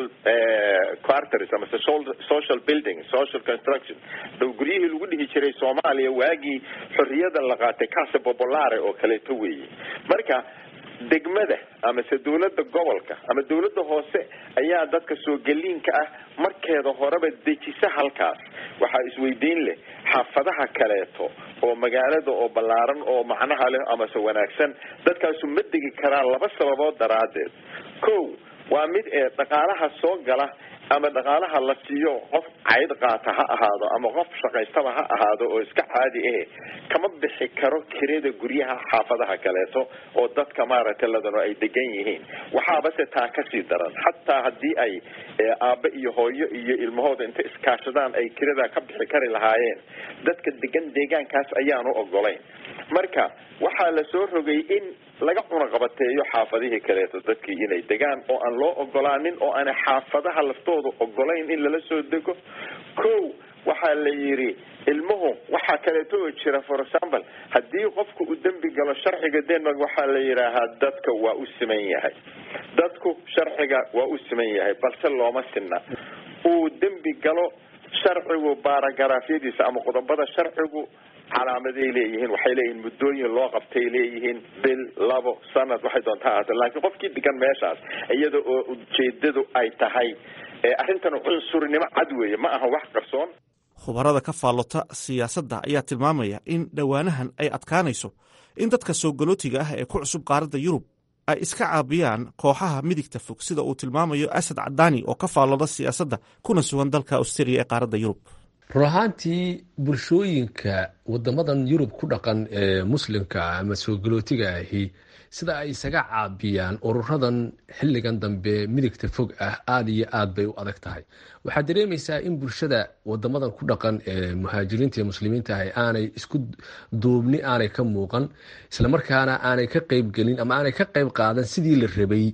quarters amase social building social construction guryihii lagu dhihi jiray soomaaliya waagii xorriyada la qaatay casa popolare oo kaleeto weeye marka degmada amase dawladda gobolka ama dawladda hoose ayaa dadka soo geliinka ah markeeda horeba dejisa halkaas waxaa isweydiin leh xaafadaha kaleeto oo magaalada oo ballaaran oo macnaha leh amase wanaagsan dadkaasu ma degi karaan laba sababood daraaddeed ko waa mid ee dhaqaalaha soo gala ama dhaqaalaha la siiyo qof cayd qaata ha ahaado ama qof shaqaystaba ha ahaado oo iska caadi ahe kama bixi karo kirada guryaha xaafadaha kaleeto oo dadka maaragtay ladano ay degan yihiin waxaabase taa kasii daran xataa haddii ay aabbe iyo hooyo iyo ilmahooda intay iskaashadaan ay kirada ka bixi kari lahaayeen dadka degan deegaankaas ayaanu ogolayn marka waxaa la soo rogay in laga cunaqabateeyo xaafadihii kaleeto dadkii inay degaan oo aan loo ogolaanin oo aanay xaafadaha laftooda ogolayn in lala soo dego ko waxaa la yidhi ilmuhu waxaa kaleeto oo jira for example haddii qofku uu dembi galo sharciga denmark waxaa la yidhaahaa dadka waa u siman yahay dadku sharciga waa u siman yahay balse looma sinna uu dembi galo sharcigu baaragaraafyadiisa ama qodobada sharcigu calaamaday leeyihiin waxay leeyihiin muddooyin loo qabtay leeyihiin bil labo sanad waxay doonta ahaata laakiin qofkii degan meeshaas iyada oo ujeedadu ay tahay arrintan cunsurnimo cad weeye ma aha wax qarsoon khubarada ka faallota siyaasadda ayaa tilmaamaya in dhowaanahan ay adkaanayso in dadka soo galootiga ah ee ku cusub qaaradda yurub ay iska caabiyaan kooxaha midigta fog sida uu tilmaamayo asad cadaani oo ka faallooda siyaasadda kuna sugan dalka australia ee qaaradda yurub run ahaantii bulshooyinka wadamadan yurub ku dhaqan ee muslimka ama soo galootiga ahi sida ay isaga caabiyaan ururadan xilligan dambe midigta fog ah aada iyo aad bay u adag tahay waxaad dareemaysaa in bulshada wadamadan ku dhaqan ee muhaajiriinta iyo muslimiinta ahi aanay isku duubni aanay ka muuqan islamarkaana aanay ka qeybgelin ama aanay ka qeyb qaadan sidii la rabay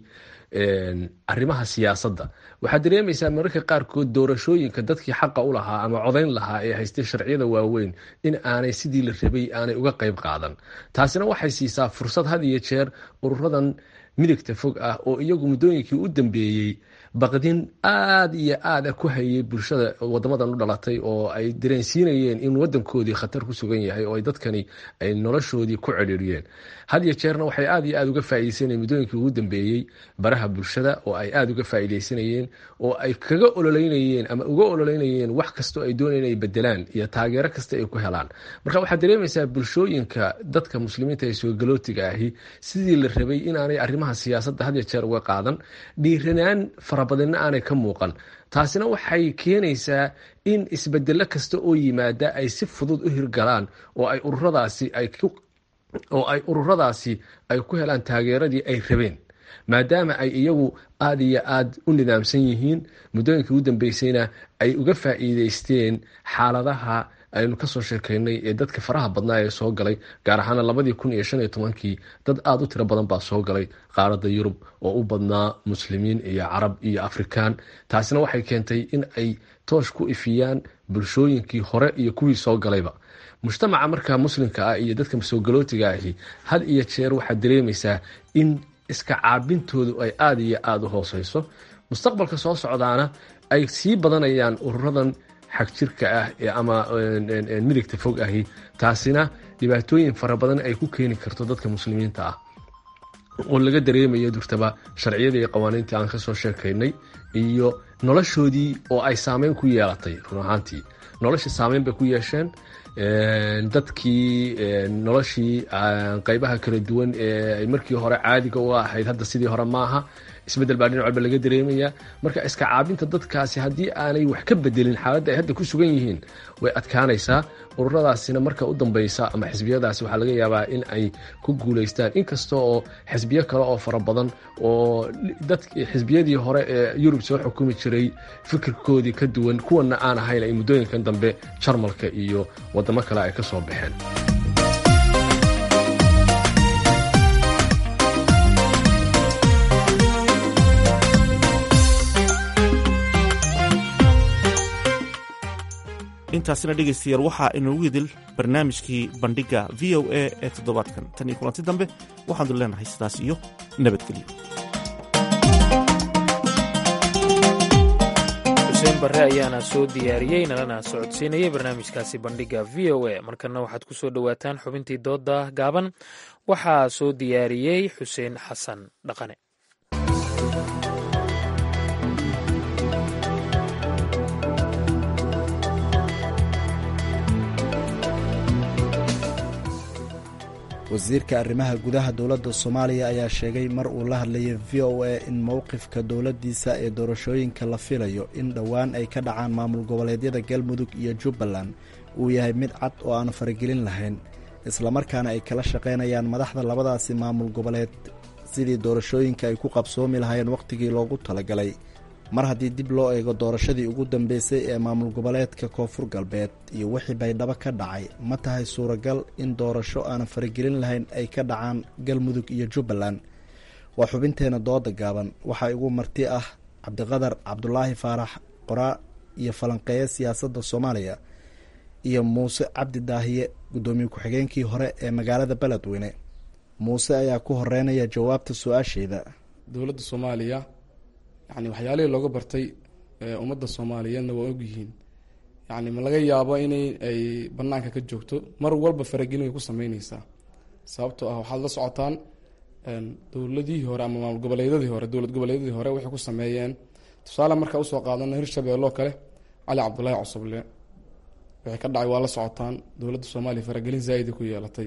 arrimaha siyaasadda waxaad dareemaysaa mararka qaarkood doorashooyinka dadkii xaqa u lahaa ama codayn lahaa ee haystay sharciyada waaweyn in aanay sidii la rabay aanay uga qeyb qaadan taasina waxay siisaa fursad had iyo jeer ururadan midigta fog ah oo iyagu muddooyinkii u dambeeyey baqdin aada iyo aada ku hayay bulshada wadamadan u dhalatay oo ay dareensiinayeen in wadankoodii khatar ku sugan yahay oo ay dadkani ay noloshoodii ku cedhiiriyeen had iyo jeerna waxay aada iyo aada uga faaideysanayeen muddooyinkii ugu dambeeyey baraha bulshada oo ay aada uga faaideysanayeen oo ay kaga ololeynayeen ama uga ololeynayeen wax kastoo ay doonayeen ay bedelaan iyo taageero kasta ay ku helaan marka waxaad dareemaysaa bulshooyinka dadka muslimiinta ee soogalotiga ahi sidii la rabay inaanay arrimaha siyaasadda had iyo jeer uga qaadan dhiiranaan farabadinna aanay ka muuqan taasina waxay keenaysaa in isbedelo kasta oo yimaada ay si fudud u hirgalaan oo ay ururadaasi ay oo ay ururadaasi ay ku helaan taageeradii ay rabeen maadaama ay iyagu aada iyo aada u nidaamsan yihiin muddooyinkii ugu dambeysayna ay uga faa'iideysteen xaaladaha aynu kasoo sheekeynay ee dadka faraha badnaa ee soo galay gaar ahaana labadii kun iyo shan iyo tobankii dad aada u tiro badan baa soo galay qaaradda yurub oo u badnaa muslimiin iyo carab iyo afrikaan taasina waxay keentay in ay toosh ku ifiyaan bulshooyinkii hore iyo kuwii soo galayba mujtamaca markaa muslimka ah iyo dadka soogalotiga ahi had iyo jeer waxaad dareemaysaa in iska caabintoodu ay aada iyo aada u hooseyso mustaqbalka soo socdaana ay sii badanayaan ururadan xagjirka ah ama midigta fog ahi taasina dhibaatooyin fara badan ay ku keeni karto dadka muslimiinta ah oo laga dareemayo durtaba sharciyadii iyo qawaaniintii aan kasoo sheekaynay iyo noloshoodii oo ay saameyn ku yeelatay run ahaantii noloshii saameyn bay ku yeesheen dadkii noloshii qeybaha kala duwan ee ay markii hore caadiga u ahayd hadda sidii hore maaha isbedel baa dhinac walba laga dareemaya marka iska caabinta dadkaasi haddii aanay wax ka bedelin xaaladda ay hadda ku sugan yihiin way adkaanaysaa ururadaasina marka u dambeysa ama xisbiyadaasi waxaa laga yaabaa in ay ku guuleystaan inkasta oo xisbiyo kale oo fara badan oo dad xisbiyadii hore ee yurub soo xukumi jiray fikirkoodii ka duwan kuwana aan ahayn ay muddooyinkan dambe jarmalka iyo wadamo kale ay ka soo baxeen intaasina dhegaystayaal waxaa inoogu idil barnaamijkii bandhigga v o a ee toddobaadkan tan iyo kulanti dambe waxaanu leenahay sidaas iyo nabadgelyo xuseen barre ayaana soo diyaariyey nalana socodsiinayay barnaamijkaasi bandhigga v o a markana waxaad ku soo dhowaataan xubintii doodda gaaban waxaa soo diyaariyey xuseen xasan dhaqane wasiirka arrimaha gudaha dowladda soomaaliya ayaa sheegay mar uu la hadlayay v o a in mowqifka dowladdiisa ee doorashooyinka la filayo in dhowaan ay ka dhacaan maamul goboleedyada galmudug iyo jubbaland uu yahay mid cad oo aan faragelin lahayn islamarkaana ay kala shaqaynayaan madaxda labadaasi maamul goboleed sidii doorashooyinka ay ku qabsoomi lahayn wakhtigii loogu talagalay mar haddii dib loo eego doorashadii ugu dambeysay ee maamul goboleedka koonfur galbeed iyo wixii baydhabo ka dhacay ma tahay suuragal in doorasho aanan faragelin lahayn ay ka dhacaan galmudug iyo jubbaland waa xubinteena dooda gaaban waxaa igu marti ah cabdiqadar cabdulaahi faarax qoraa iyo falanqeeye siyaasadda soomaaliya iyo muuse cabdi daahiye guddoomiye ku-xigeenkii hore ee magaalada beledweyne muuse ayaa ku horeynaya jawaabta su-aasheeda dowladda soomaaliya yani waxyaalihii looga bartay ummadda soomaaliyeedna waa ogyihiin yani ma laga yaabo inay ay banaanka ka joogto mar walba faragelin way ku sameyneysaa sababtoo ah waxaad la socotaan dowladihii hore ama maamul goboleedyadii hore dowlad goboleedyadii hore waxay ku sameeyeen tusaale markaa usoo qaadano hirshabeelloo kale cali cabdulaahi cosoble waxay ka dhacay waa la socotaan dowladda soomaaliya faragelin zaa-ida ku yeelatay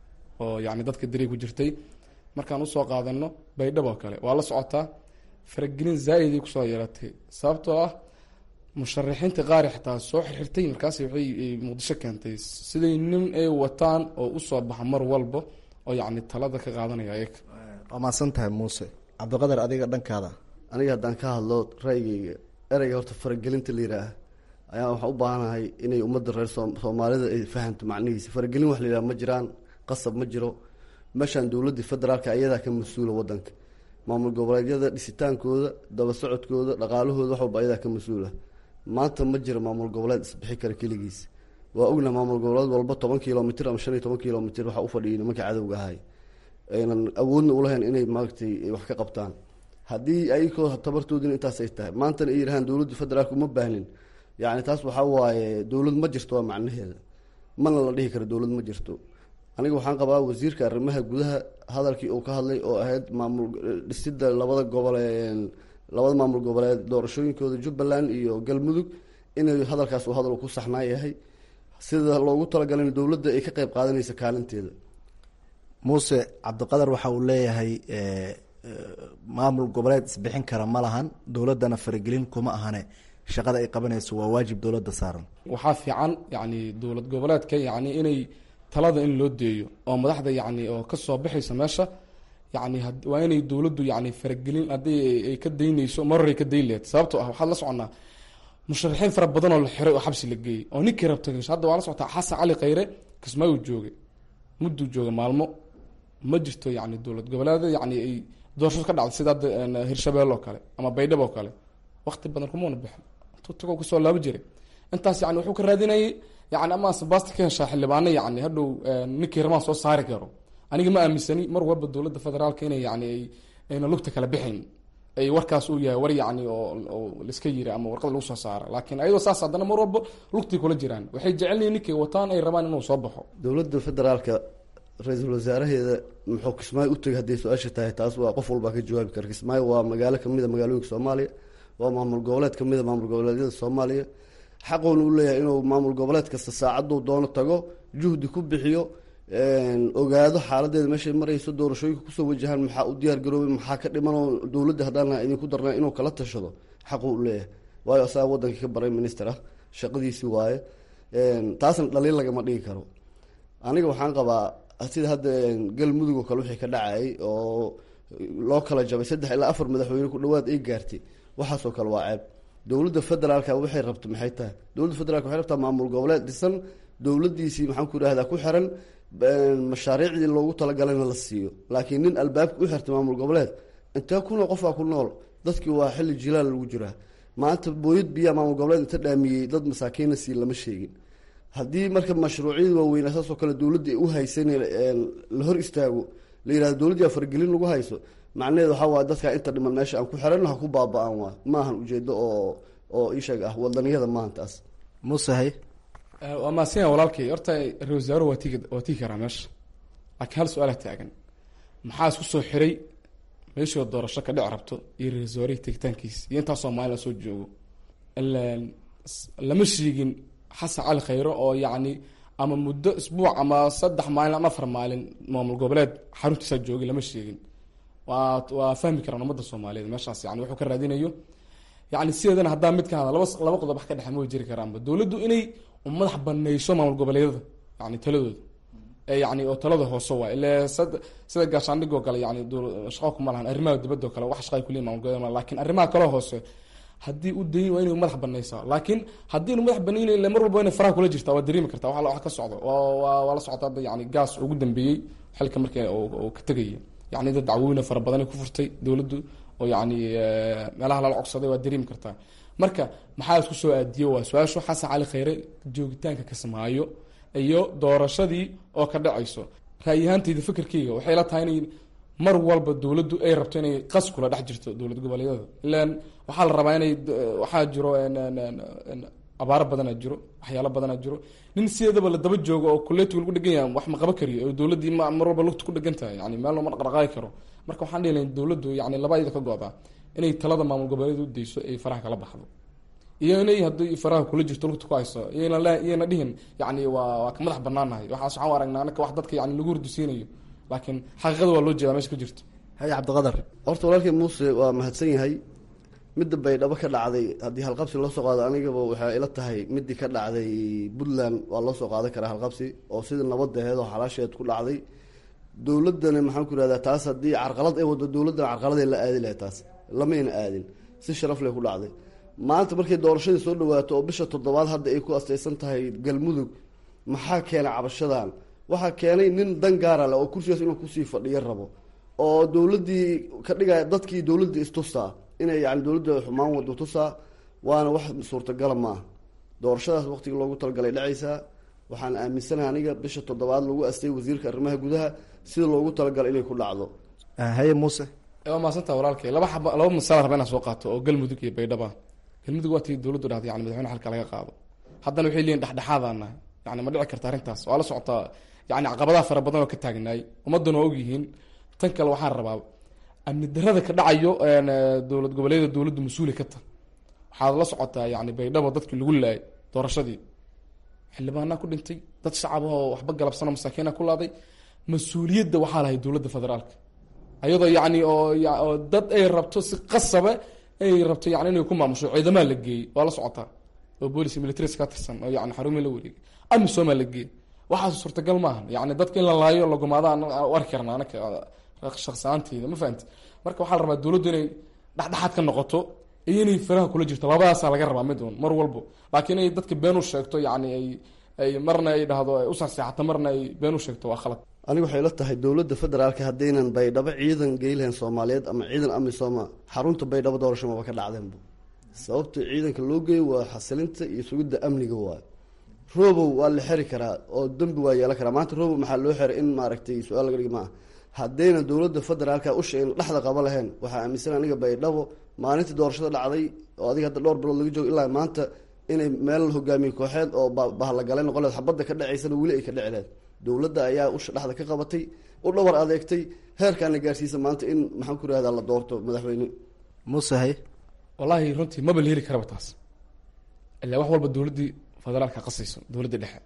oo yani dadka daray ku jirtay markaan usoo qaadano baydhabo kale waa la socotaa faragelin zaa-iday kusoo yeelatay sababtoo ah musharaxiinta qaari xataa soo xirxirtay markaas waxay muqdisho keentay siday nin ay wataan oo usoo baxa mar walba oo yacni talada ka qaadanaya ayaga waa mahadsan tahay muuse cabdiqadar adiga dhankaada aniga haddaan ka hadlo ra'yigeyga ereyga horta faragelinta la yidhaah ayaa waxaan u baahanahay inay ummadda reer soomaalida ay fahamto macnihiisa faragelin wax la yidhaha ma jiraan qasab ma jiro meeshaan dowladda federaalka ayadaa ka mas-uula wadanka maamul goboleedyada dhisitaankooda daba socodkooda dhaqaalahooda wax walba ayadaa ka mas-uula maanta ma jiro maamul goboleed isbixi kara keligiis waa ogna maamul goboleed walba toban kilomitr ama shan iyo toban kilomitr waxaa ufadhiyay nimanka cadowga ahay aynan awoodna ulahayn inay maaragtay wax ka qabtaan haddii ayagoo tabartoodina intaas ay tahay maantana ay yidhahaan dowladda federaalka uma baahnin yani taas waxaa waaye dowlad ma jirto waa macnaheeda mana la dhihi karo dowlad ma jirto aniga waxaan qabaa wasiirka arrimaha gudaha hadalkii uu ka hadlay oo ahayd maamul dhisida labada gobol labada maamul goboleed doorashooyinkooda jubbaland iyo galmudug inay hadalkaas uu hadal ku saxnaa yahay sida loogu talagalay dowladda ay ka qeyb qaadanaysa kaalinteeda muuse cabdiqadar waxa uu leeyahay maamul goboleed isbixin kara ma lahan dowladdana faragelin kuma ahane shaqada ay qabanayso waa waajib dowladda saaran waxaa fiican yani dowlad goboleedka yani inay talada in loo deeyo oo madaxda yani oo kasoo baxaysa meesha yani waa inay dowladdu yani faragelin haddii ay ka daynayso marar ay ka dayn lehed sababto ah waxaad la soconaa musharaxiin fara badan oo la xiray oo xabsi la geeyey oo ninkii rabta hadda waa la socotaa xasan cali khayre kismaayo joogay mudduu jooga maalmo ma jirto yani dowlad goboleeda yani ay doorasho ka dhacday sida hadda hirshabelle oo kale ama baydhabo oo kale wakti badan kumana bixin intuu tagoo kasoo laabo jiray intaas yani wuxuu ka raadinayay yani ama sabasti ka heshaa xildhibaano yani hadhow ninkii ramaan soo saari karo aniga ma aaminsani mar walba dowladda federaalka inay yani ayna lugta kala bixayn ay warkaas uu yahay war yani oo laiska yiri ama warqad lagu soo saara laakiin ayadoo saas haddana mar walba lugtii kula jiraan waxay jecelyihin ninkay wataan ay rabaan inuu soo baxo dowladda federaalka ra-iisul wasaaraheeda muxuu kismaayo utagay hadday su-aasha tahay taas waa qof walbaa ka jawaabi kara kismaayo waa magaalo kamid a magaalooyinka soomaaliya waa maamul goboleed kamid a maamul goboleedyada soomaaliya xaqoona u leeyahay inuu maamul goboleed kasta saacaduu doono tago juhdi ku bixiyo ogaado xaaladeeda meeshay marayso doorashooyinka kusoo wajahaan maxaa u diyaar garoobay maxaa ka dhimanoo dowladda haddaan idinku darna inuu kala tashado xaqu u leeyahay waayo asaga wadankii ka baray minister ah shaqadiisii waaye taasna dhaliil lagama dhigi karo aniga waxaan qabaa sida hadda galmudug oo kale wixii ka dhacayay oo loo kala jabay saddex ilaa afar madaxweyne ku dhawaad ay gaartay waxaasoo kale waa ceeb dowladda federaalka waxay rabta maxay tahay dowladda federaalka waxay rabtaa maamul goboleed dhisan dowladiisii maxaan ku idhahdaa ku xiran mashaariicdii loogu talagalana la siiyo laakiin nin albaabka u xirtay maamul goboleed intee kunoo qofaa ku nool dadkii waa xilli jilaal lagu jiraa maanta booyad biyaa maamul goboleed inta dhaamiyey dad masaakiina sii lama sheegin haddii marka mashruucyada waaweynaa saasoo kale dowladda u haysan la hor istaago la yihahdo dowladdia fargelin lagu hayso macnaheed waxaa waay dadkaa inta dhiman meesha aan ku xiran ha ku baaba-aan waay maahan ujeedo oo oo isheeg ah wadaniyada maahan taas musahay waa maasinya walaalkay horta ra wasaaruhu waa tigi waa tigi karaa meesha laakiin hal su-aala taagan maxaa isku soo xiray meeshoo doorasho ka dhici rabto iyo ra wasaarihii tegitaankiisa iyo intaa soomaali la soo joogo lama sheegin xasan cali khayre oo yacni ama muddo isbuuc ama saddex maalin ama afar maalin maamul goboleed xaruntiisaa joogay lama sheegin waa waa fahmi karaan ummadda soomaaliyeed meeshaas yani wuxuu ka raadinayo yani sideedana haddaan mid ka hada laba laba qodob wax ka dhexe ma jiri karaanba dowladdu inay madax baneyso maamul goboleedyada yani taladooda yani oo talada hoose waay ile sida gaashaandhig oo kale yani shaqo kuma lahan arrimaha dibadda oo kale wax shaqay kuleeyihin maamul goboleed lakin arrimaha kale hoose haddii u dayin waa inay madax baneysaa laakiin haddii inu madax banayn le mar walba inay faraha kula jirtaa waa dareemi kartaa wa wax ka socdo waa la socota hadda yani gaas ugu dambeeyey xilka markii oo ka tegaya yani dad dacwooyina fara badanay ku furtay dowladdu oo yani meelaha lala cogsaday waa dareemi kartaa marka maxaa isku soo aadiye waa su-aashu xasan cali khayre joogitaanka kasmaayo iyo doorashadii oo ka dhacayso ra'yahaantayda fikirkeyga waxay la tahay inay mar walba dowladdu ay rabto inay qas kula dhex jirto dowlad goboleedyada ilan waxaa la rabaa inay waxaa jiro abaaro badana jiro waxyaalo badana jiro nin sideedaba la daba joogo oo kuleetiga lagu dhegan yahay wax ma qaba kariyo oo dowladdii mar walba lugta ku dhegan tahay yani meel looma dhaqdhaqaaqi karo marka waxaan dhihi lahayn dowladdu yani laba iyada ka go-da inay talada maamul goboleed u dayso ay faraha kala baxdo iyo inay haddii faraha kula jirto lugta ku hayso iyana dhihin yani waa waa ka madax banaanahay waxaas waxaan u aragnaa anaka wax dadka yani lagu hurdisiinayo laakiin xaqiiqada waa loo jeedaa meesha ka jirto haye cabdiqadar horta walaalkii muuse waa mahadsan yahay midda baydhabo ka dhacday haddii halqabsi loo soo qaado anigaba waxay ila tahay midii ka dhacday puntland waa loo soo qaadan karaa halqabsi oo sida nabadaheed oo xalaasheed ku dhacday dowladana maxaan ku irahdaa taas haddii carqalad ay wado dowladana carqaladay la aadi lahay taas lamayna aadin si sharaf leh ku dhacday maanta markay doorashadii soo dhawaato oo bisha toddobaad hadda ay ku astaysan tahay galmudug maxaa keenay cabashadan waxaa keenay nin dan gaara leh oo kursigaas inuu kusii fadhiyo rabo oo dowladdii ka dhigaya dadkii dowladda istusaa inay yani dowladda xumaan wado tusaa waana wax suurtagala maaha doorashadaas waqtiga loogu talagalay dhacaysaa waxaan aaminsanahay aniga bisha toddobaad lagu astay wasiirka arrimaha gudaha sida loogu talagalay inay ku dhacdo haye muuse waa maasanta walaalkay laba xaba laba masala raba inaan soo qaato oo galmudug iyo baydhaba galmudug waa tii dowladdu dhahday yani madaxweyne xalka laga qaado haddana waxay leeyihin dhexdhexaadaan nahay yani ma dhici karta arrintaas waa la socotaa yani caqabadaha fara badan oo ka taagnaay ummadduna waa ogyihiin tan kale waxaan rabaa amni darada ka dhacayo dowlad goboleeda dowladdu mas-uuli ka ta waxaad la socotaa yani baydhabo dadkii lagu laayay doorashadii xildhibaanaa ku dhintay dad shacab oo waxba galabsano masaakiina ku laaday mas-uuliyadda waxaa lahay dowladda federaalka ayadoo yani oo dad ay rabto si qasaba ay rabto yani inay ku maamusho ciidamaa la geeyey waa la socotaa oo boolic militaries ka tirsan oo yani xarumii la wareegay amisomaa la geeyey waxaas suurtagal maahan yani dadka in la laayo lagumaada u arki karna anaka shaqsaanteyda ma fahamti marka waxaa la rabaa dowladdu inay dhexdhexaad ka noqoto iyo inay faraha kula jirto labadaasaa laga rabaa mid un mar walbo laakiin inay dadka been u sheegto yani ay ay marna ay dhahdo ay usaseexato marna ay been u sheegto waa khalad aniga waxay la tahay dowladda federaalka haddaynan baydhabo ciidan geylahayn soomaaliyeed ama ciidan amisooma xarunta baydhabo doorasho maba ka dhacdeenba sababta ciidanka loo geeyo waa xasilinta iyo sugidda amniga waayo robow waa la xeri karaa oo dembi waa yeelan karaa maanta robow maxaa loo xeray in maaragtay su-aal laga dhigi maaha haddaynan dowladda federaalka usha in dhexda qaba lahayn waxaa aaminsan aniga baydhabo maalintii doorashada dhacday oo adiga hadda dhowr bilood laga joogo ilaa maanta inay meel hogaamiye kooxeed oo bahlagale noqoleed xabadda ka dhacaysana weli ay ka dhici leed dowladda ayaa usha dhexda ka qabatay u dhawar adeegtay heerkaana gaarsiisa maanta in maxaan ku rahdaa la doorto madaxweyne musahay wallaahi runtii maba la heli karaba taas ilaa wax walba dowladdii federaalka qasayso dowladda dhexe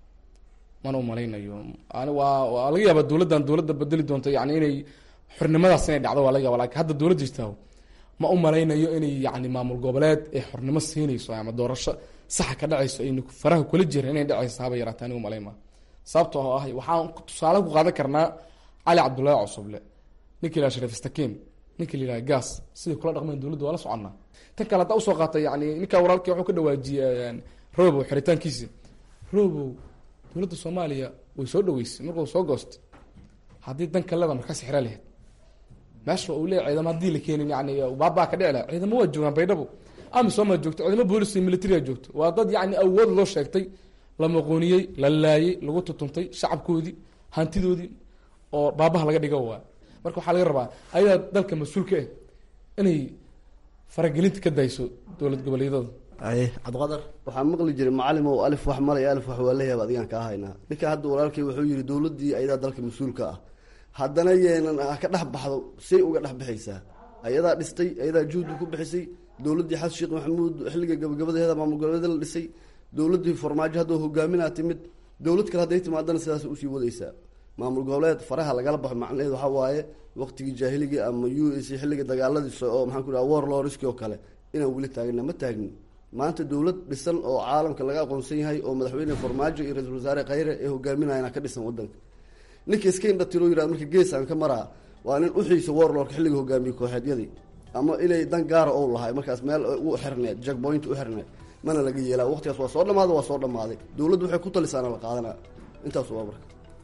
mana u malaynayo ani waa waa laga yaabaa dowladdan dowladda bedeli doonto yani inay xornimadaas inay dhacdo waa laga yaba lakin hadda dowlad jirtaa ma u malaynayo inay yani maamul goboleed ay xornimo siinayso ama doorasho saxa ka dhacayso aynu faraha kula jira inay dhacayso haba yaraata anigu malayn maa sababto oo ah waxaan tusaale ku qaadan karnaa cali cabdullaahi cusuble ninka la sharif stakim ninka la yidhaha gas siday kula dhaqmeen dowladda waa la soconnaa tan kale haddaa usoo qaatay yani ninkaa walaalkii wuxuu ka dhawaajiyey robow xiritaankiisi robow dowladda soomaaliya way soo dhaweysay markuu soo goostay haddii dan kaleda markaas xira lahayd meesha uu leeya ciidamo haddii la keenin yani baabaa ka dhici laha ciidamo waa joogaan baydhabo amisomaa joogto ciidamo boolis iyo militaria joogto waa dad yani awood loo sheegtay la maqooniyey la laayey lagu tutuntay shacabkoodii hantidoodii oo baabaha laga dhigo waa marka waxaa laga rabaa ayadaa dalka mas-uulka ah inay faragelinta ka dayso dowlad goboleedyada aye cabdiqadar waxaa maqli jiray macalin oo alif wax malay alif wax waa leeyahay adigaan kaa haynaa ninka hadda walaalkay wuxuu yihi dowladdii ayadaa dalka mas-uulka ah haddana yeenan ka dhex baxdo say uga dhex bixaysaa ayadaa dhistay ayadaa juhdi ku bixisay dowladdii xasan sheekh maxamuud xilliga gabagabadeeda maamul goboleeda la dhisay dowladdii farmaajo haddoo hogaaminaa timid dowlad kale hadday timaadana sidaas usii wadaysaa maamul goboleed faraha lagala baxo macnaheed waxaa waaye waqtigii jaahiligii ama u s xilliga dagaaladiisa oo maxaan ku dhaha war loriski oo kale inaan weli taagna ma taagnin maanta dowlad dhisan oo caalamka laga aqoonsan yahay oo madaxweyne farmaajo iyo ra-iisul wasaare khayre ee hogaaminayana ka dhisan wadanka ninka iska indhatiro yirahd marka geesaan ka maraa waa nin uxiisa warlorka xilliga hogaamiye kooxeedyadii ama inay dan gaara ou lahay markaas meel u xirneed jackpoint u xirneed mana laga yeelaa waqtigaas waa soo dhamaada waa soo dhamaaday dowladdu waxay ku talisaana la qaadanaa intaas waa marka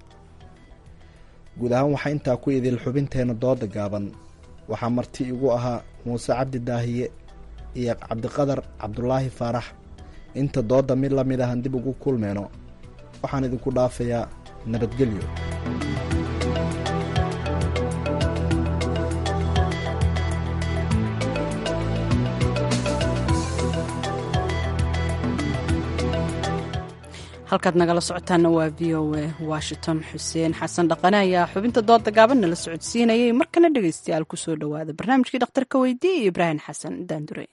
guud ahaan waxaa intaa ku idil xubinteena dooda gaaban waxaa marti igu ahaa muuse cabdi daahiye iyo cabdiqadar cabdulaahi faarax inta doodda mid la mid ahan dib ugu kulmeyno waxaan idinku dhaafayaa nabadgelyo halkaad nagala socotaana waa v o a washington xuseen xasan dhaqane ayaa xubinta dooda gaaban nala socodsiinayay markana dhegaystayaal kusoo dhowaada barnaamijkii dhakhtarka weydiye iyo ibraahim xasan daandure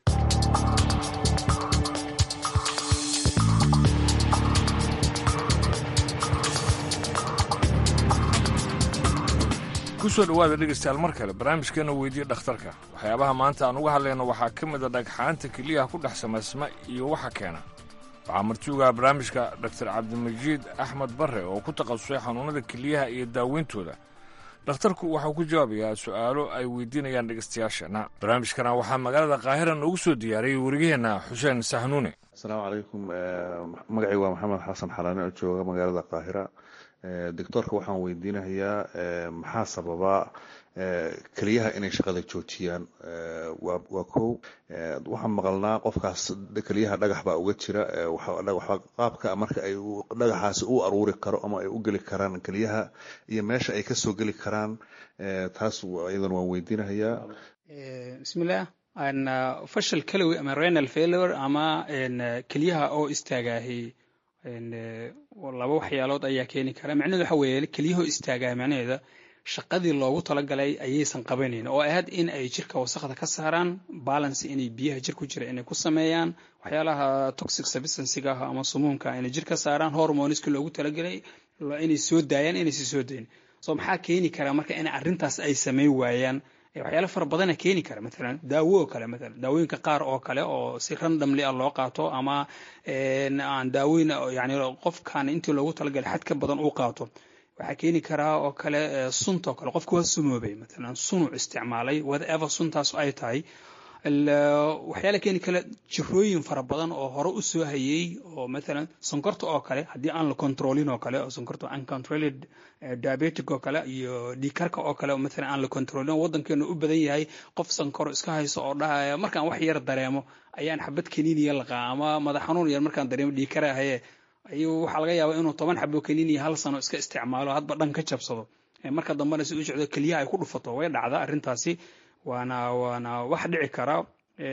kusoo dhowaada dhegaystayaal mar kale barnaamijkeena weydiye dhakhtarka waxyaabaha maanta aan uga hadlayno waxaa ka mid a dhagxaanta keliyaha ku dhex samaysma iyo waxa keena waxaa martiugaha barnaamijka doktor cabdimajiid axmed barre oo ku takhasusay xanuunnada keliyaha iyo daaweyntooda dhakhtarku waxau ku jawaabayaa su'aalo ay weydiinayaan dhegaystayaasheenna barnaamijkana waxaa magaalada qaahira noogu soo diyaariyey warigaheenna xuseen sahnuune asalaamu calaykum magacay waa maxamed xasan xalaane oo jooga magaalada qaahira doctoorka waxaan weydiinayaa maxaa sababa keliyaha inay shaqada joojiyaan waa kow waxaan maqalnaa qofkaas keliyaha dhagax baa uga jira qaabka marka ay dhagaxaasi u aruuri karo ama ay u geli karaan keliyaha iyo meesha ay kasoo geli karaan taas iyadan waan weydiinahayaa bismillaah fashal kalowi ama renal failure ama keliyaha oo istaagaahi laba waxyaalood ayaa keeni kara macnaheedu waxa weeye kelyahoo istaagaa macnaheeda shaqadii loogu talagalay ayaysan qabanayn oo ahayd in ay jirka wasaqda ka saaraan balance inay biyaha jir ku jira inay ku sameeyaan waxyaalaha toxic substansiga ah ama sumuumka inay jir ka saaraan hormoneska loogu talagalay inay soo daayaan inaysi soo dayn so maxaa keeni kara marka in arrintaas ay sameyn waayaan waxyaalo fara badana keeni kara maalan daawo oo kale maalan daawooyinka qaar oo kale oo si randomly ah loo qaato ama aan daawoyin yani qofkan intii loogu talagalay xad ka badan uu qaato waxaa keeni karaa oo kale sunta oo kale qofku waa sumoobay maalan sunuu isticmaalay whatever suntaas ay tahay waxyaala keeni kale jirooyin fara badan oo hore u soo hayey oo maalan sonkorta oo kale haddii aan la controlin oo kale oo sonkorta uncontrolled diabetic oo kale iyo dhiikarka oo kale maalan aan la controlin waddankeenu u badan yahay qof sonkoro iska hayso oo dhahaya markaan wax yar dareemo ayaan xabad kaniiniya laqaa ama madax xanuun yar markaan dareemo dhiikara haye ayuu waxaa laga yaabaa inuu toban xabo kaniiniya hal sano iska isticmaalo hadba dhan ka jabsado marka dambena si u socdo keliyaha ay ku dhufato way dhacda arrintaasi waana waana wax dhici kara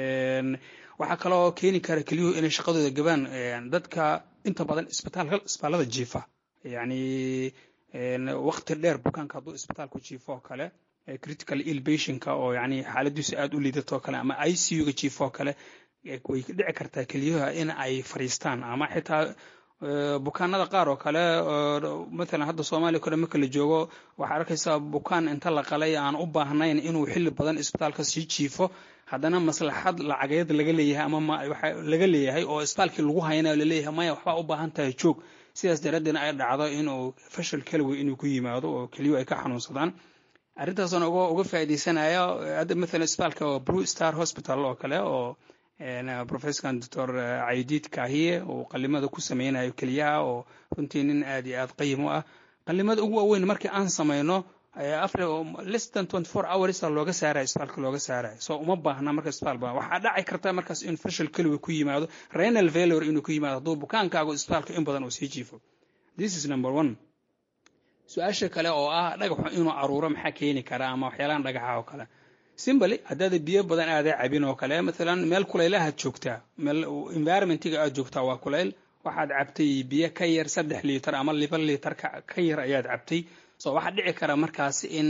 waxaa kaloo keeni kara kelyuhu inay shaqadooda gabaan dadka inta badan isbitaalka isbitaallada jiifa yacni waqti dheer bukaanka hadduu isbitaalku jiifo oo kale critical ill patientka oo yacni xaaladiisu aad u liidato oo kale ama i c u-ga jiifo oo kale way dhici kartaa kelyuha in ay fadhiistaan ama xitaa bukaanada qaar oo kale maalan hadda soomaaliya kale marka la joogo waxaa arkaysaa bukaan inta la qalay aan u baahnayn inuu xilli badan isbitaalka sii jiifo haddana maslaxad lacageed laga leeyahay ama laga leeyahay oo isbitaalkii lagu hayna laleeyahay maya waxbaa u baahan tahay joog sidaas daraaddeedna ay dhacdo inuu fashal keliwi inuu ku yimaado oo keliyu ay ka xanuunsadaan arrintaasna uga uga faa'iidaysanaya hadda maalan isbitaalka blue star hospital oo kale oo professorkan doctor caydiid kaahiye uu qalimada ku sameynayo keliyaha oo runtii nin aad iyo aad qayim u ah qalimada ugu waaweyn markii aan samayno less than twenty four hours looga saaraya isbitaalka looga saaraya so uma baahna marka isbitaal badan waxaa dhaci karta markaas in fashal keliwi ku yimaado renal failure inuu ku yimaado hadduu bukaankaagu isbitaalka in badan uu sii jiifo this is number one su-aasha kale oo ah dhagaxu inuu aruuro maxaa keeni kara ama waxyaalahan dhagaxa oo kale simbly haddaada biyo badan aaday cabin oo kale maalan meel kulaylahaad joogtaa meel environmentiga aad joogtaa waa kulayl waxaad cabtay biyo ka yar saddex liitar ama liba liitar ka yar ayaad cabtay so waxaa dhici kara markaas in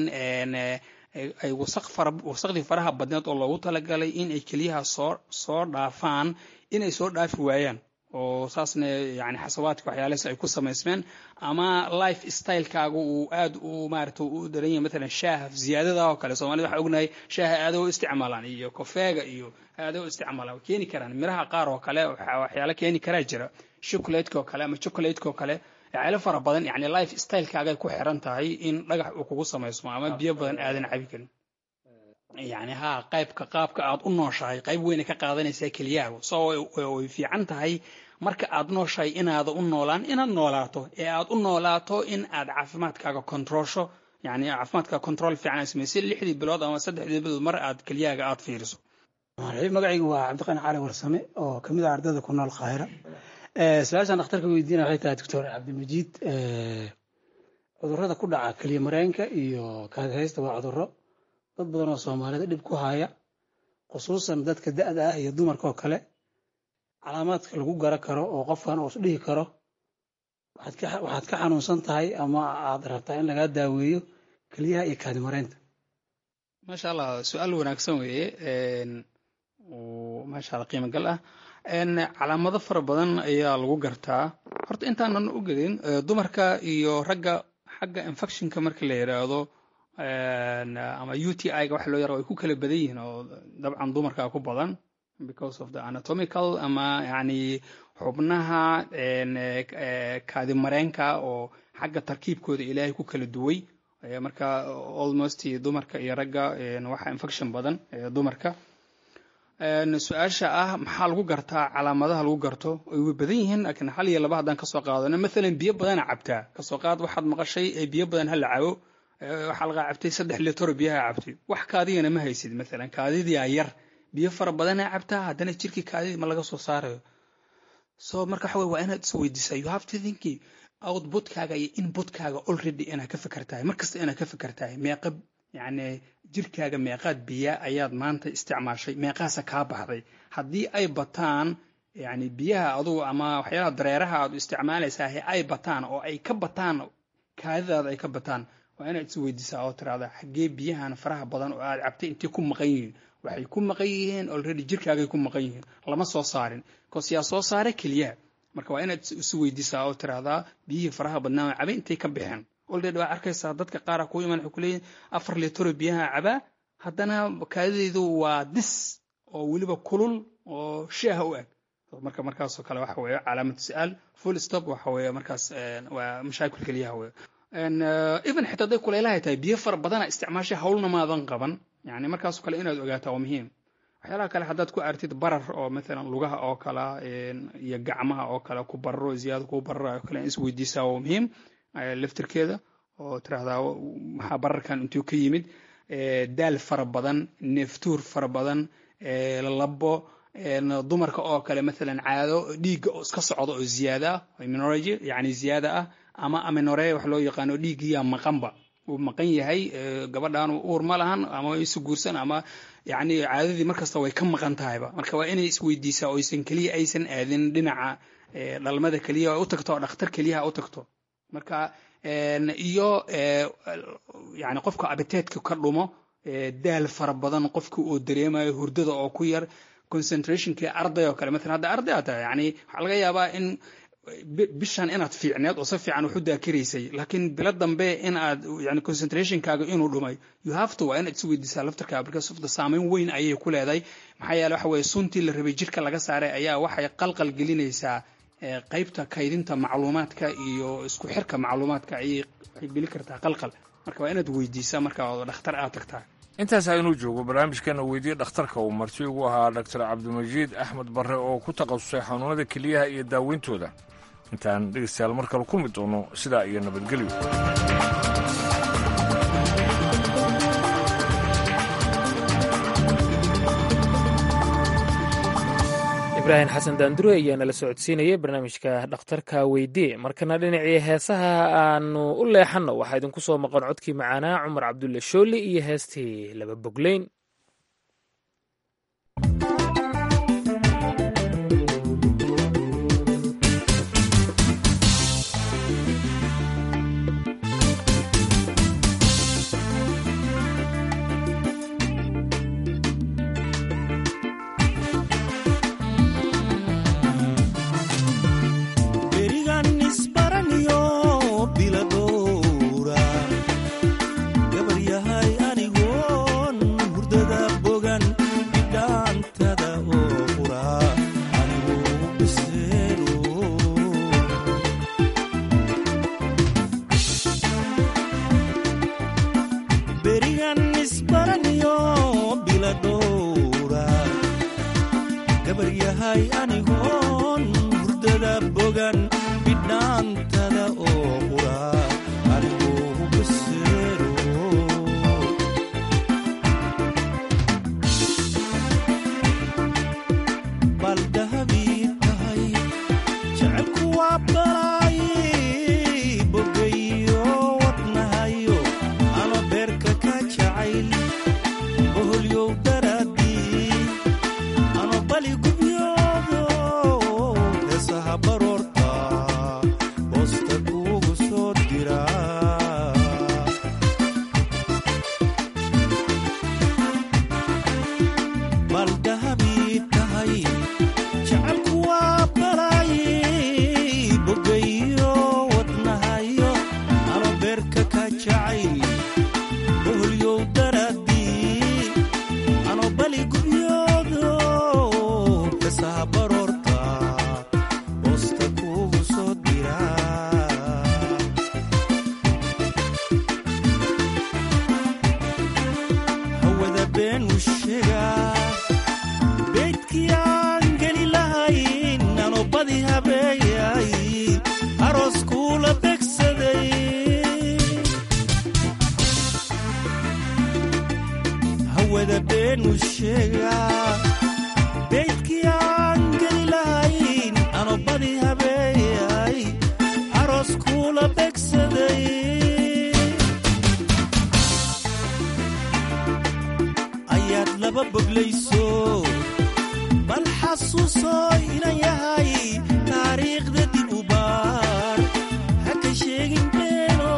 ay wasaq fara wasaqdii faraha badneed oo loogu talagalay in ay keliyaha soo soo dhaafaan inay soo dhaafi waayaan oo saasna yani xasawaadka waxyaalahaas ay ku samaysmeen ama life stylekaaga uu aad u maarata u daran yahay matalan shaaha ziyaadada oo kale soomaalida waxaa ognahay shaaha aada u isticmaalaan iyo kofeega iyo aada u isticmaalaan keeni karaan miraha qaar oo kale waxyaala keeni karaa jira chocolateka oo kale ama chocolateka oo kale waxyaalo fara badan yani life stylekaagay ku xiran tahay in dhagax uu kugu samaysmo ama biyo badan aadan cabi karin yani ha qaybka qaabka aad u nooshahay qayb weyna ka qaadanaysaa keliyahaagu so way fiican tahay marka aad nooshahay inaada u noolaan inaad noolaato ee aad u noolaato in aad caafimaadkaaga kontroolsho yani caafimaadkaaga control fiican aad samaysid lixdii bilood ama saddexdii bilood mar aad keliyahaaga aad fiiriso magacaygu waa cabdiqani cali warsame oo kamid ah ardayda ku nool qaahira su-aashaan dhakhtarka weydiina waxay tahay doctor cabdimajiid cudurrada ku dhaca keliya mareenka iyo kaadihaysta waa cudurro dad badan oo soomaalida dhib ku haya khusuusan dadka da-da ah iyo dumarka oo kale calaamaadka lagu gara karo oo qofkan uu isdhihi karo waxaad ka xanuunsan tahay ama aad rabtaa in lagaa daaweeyo keliyaha iyo kaadimareynta maasha allah su-aal wanaagsan weeye maasha allah qiimo gal ah calaamado fara badan ayaa lagu gartaa horta intaanan u gelin dumarka iyo ragga xagga infectionka marka la yidhaahdo ama u t i ga wax loo yaro ay ku kala badan yihiin oo dabcan dumarka ku badan because of the anatomical ama yani xubnaha kaadimareenka oo xagga tarkiibkooda ilaahay ku kala duway marka almost dumarka iyo ragga waxa infection badan dumarka su-aasha ah maxaa lagu gartaa calaamadaha lagu garto ay way badan yihiin laakiin hal iyo laba haddaan kasoo qaadano maalan biyo badana cabtaa kasoo qaad waxaad maqashay ee biyo badan hala cabo waxaa laga cabtay saddex litro biyaha cabtay wax kaadiyana ma haysid maalan kaadidia yar biyo fara badana cabtaa haddana jirkii kaadidii ma laga soo saarayo so marka waxa wey waa inaad isweydiisaa you have to think outputkaaga iyo inputkaaga already inaad ka fikirtahay markasta inaad ka fikirtahay meeqa yacni jirkaaga meeqaad biya ayaad maanta isticmaashay meeqaasa kaa baxday haddii ay bataan yani biyaha adugu ama waxyaalaha dareeraha aad isticmaalaysaa ay bataan oo ay ka bataan kaadidaada ay ka bataan waa inaad isweydiisaa oo tiraahda xaggee biyahan faraha badan oo aad cabtay intay ku maqan yihiin waxay ku maqan yihiin already jirkaagay ku maqan yihiin lama soo saarin bcause yaa soo saara keliyaha marka waa inaad isweydiisaa oo tiraahdaa biyihii faraha badnaa cabay intay ka baxeen already waa arkaysaa dadka qaara kuu iman waxay kuleeyihin afar litro biyaha cabaa haddana kaadidaydu waa dis oo weliba kulul oo shaaha u eg marka markaasoo kale waxa weeye calaamatu su-aal full stop waxa weeye markaas waa mashaakil keliyaha weeye even xitaa hadday kulaylahay tahay biyo fara badana isticmaashay hawlna maadan qaban yani markaasoo kale inaad ogaataa waa muhiim waxyaalaha kale haddaad ku artid barar oo maalan lugaha oo kala iyo gacmaha oo kale ku bararo ziyaada ku barara oo kale isweydiisaa waa muhiim laftirkeeda oo tiraahdaa maxaa bararkan intuu ka yimid daal fara badan neeftuur fara badan labo dumarka oo kale maalan caado dhiigga oo iska socda oo ziyaada ah minorgy yani ziyaada ah ama aminore wax loo yaqaano dhiiggiyaa maqanba uu maqan yahay gabadhan uur ma lahan ama isu guursan ama yani caadadii markasta way ka maqan tahayba marka waa inay isweydiisaa oo aysan keliya aysan aadin dhinaca dhalmada keliya u tagto oo dhakhtar keliyaha u tagto marka iyo yani qofka abiteedka ka dhumo daal fara badan qofka uu dareemayo hurdada oo ku yar concentrationkii arday oo kale maalan hadda arday aa tahay yani waxaa laga yaabaa in bishan inaad fiicneed oo si fiican wax u daakiraysay laakiin bilo dambe in aad yani concentrationkaaga inuu dhumay you have to waa inaad isweydiisaa laftarkaaga because of the saameyn weyn ayay ku leedahay maxaa yeele waxa weye suntii la rabay jirka laga saaray ayaa waxay qalqal gelinaysaa qaybta kaydinta macluumaadka iyo isku xirka macluumaadka ayay waxay geli kartaa qalqal marka waa inaad weydiisaa marka oo dhakhtar aad tagtaa intaas aynuu joogo barnaamijkeena weydiye dhakhtarka uu marti ugu ahaa doctor cabdimajiid axmed barre oo ku takhasusay xanuunada keliyaha iyo daaweyntooda intaan dhegeystayaal mar kale kulmi doono sidaa iyo nabadgelyo ibraahim xasan daandure ayaa nala socodsiinayay barnaamijka dhakhtarka weydie markana dhinacii heesaha aanu u leexanno waxaa idinku soo maqan codkii macaanaa cumar cabdulle shooli iyo heestii laba bogleyn Heesaha baroorta boosta ku kula begsaday ayaad laba boglayso bal xasuuso inan yahay taariikhda dib u baar ha ka sheegin beeno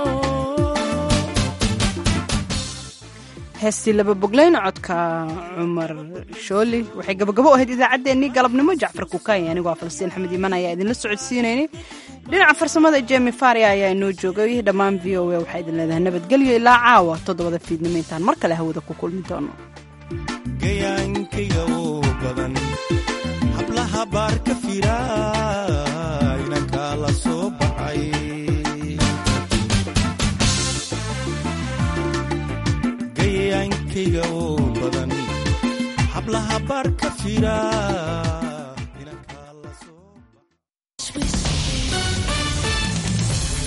heestii laba bogleyn codka cumar shooli waxay gabagabo ahayd idaacaddeenii galabnimo jacfar kukaay anigoo falastiin axmed iiman ayaa idinla socodsiinaynay dhinaca farsamada jemi faria ayaa inoo joogay dhammaan v o a waxaa idin leedahay nabadgelyo ilaa caawa toddobada fiidnimo intaan mar kale hawada ku kulmi doono gayaankayga oo badan hablaha baar ka fira inankaa la soo baxay gayaankayga oo badan hablaha baar ka fira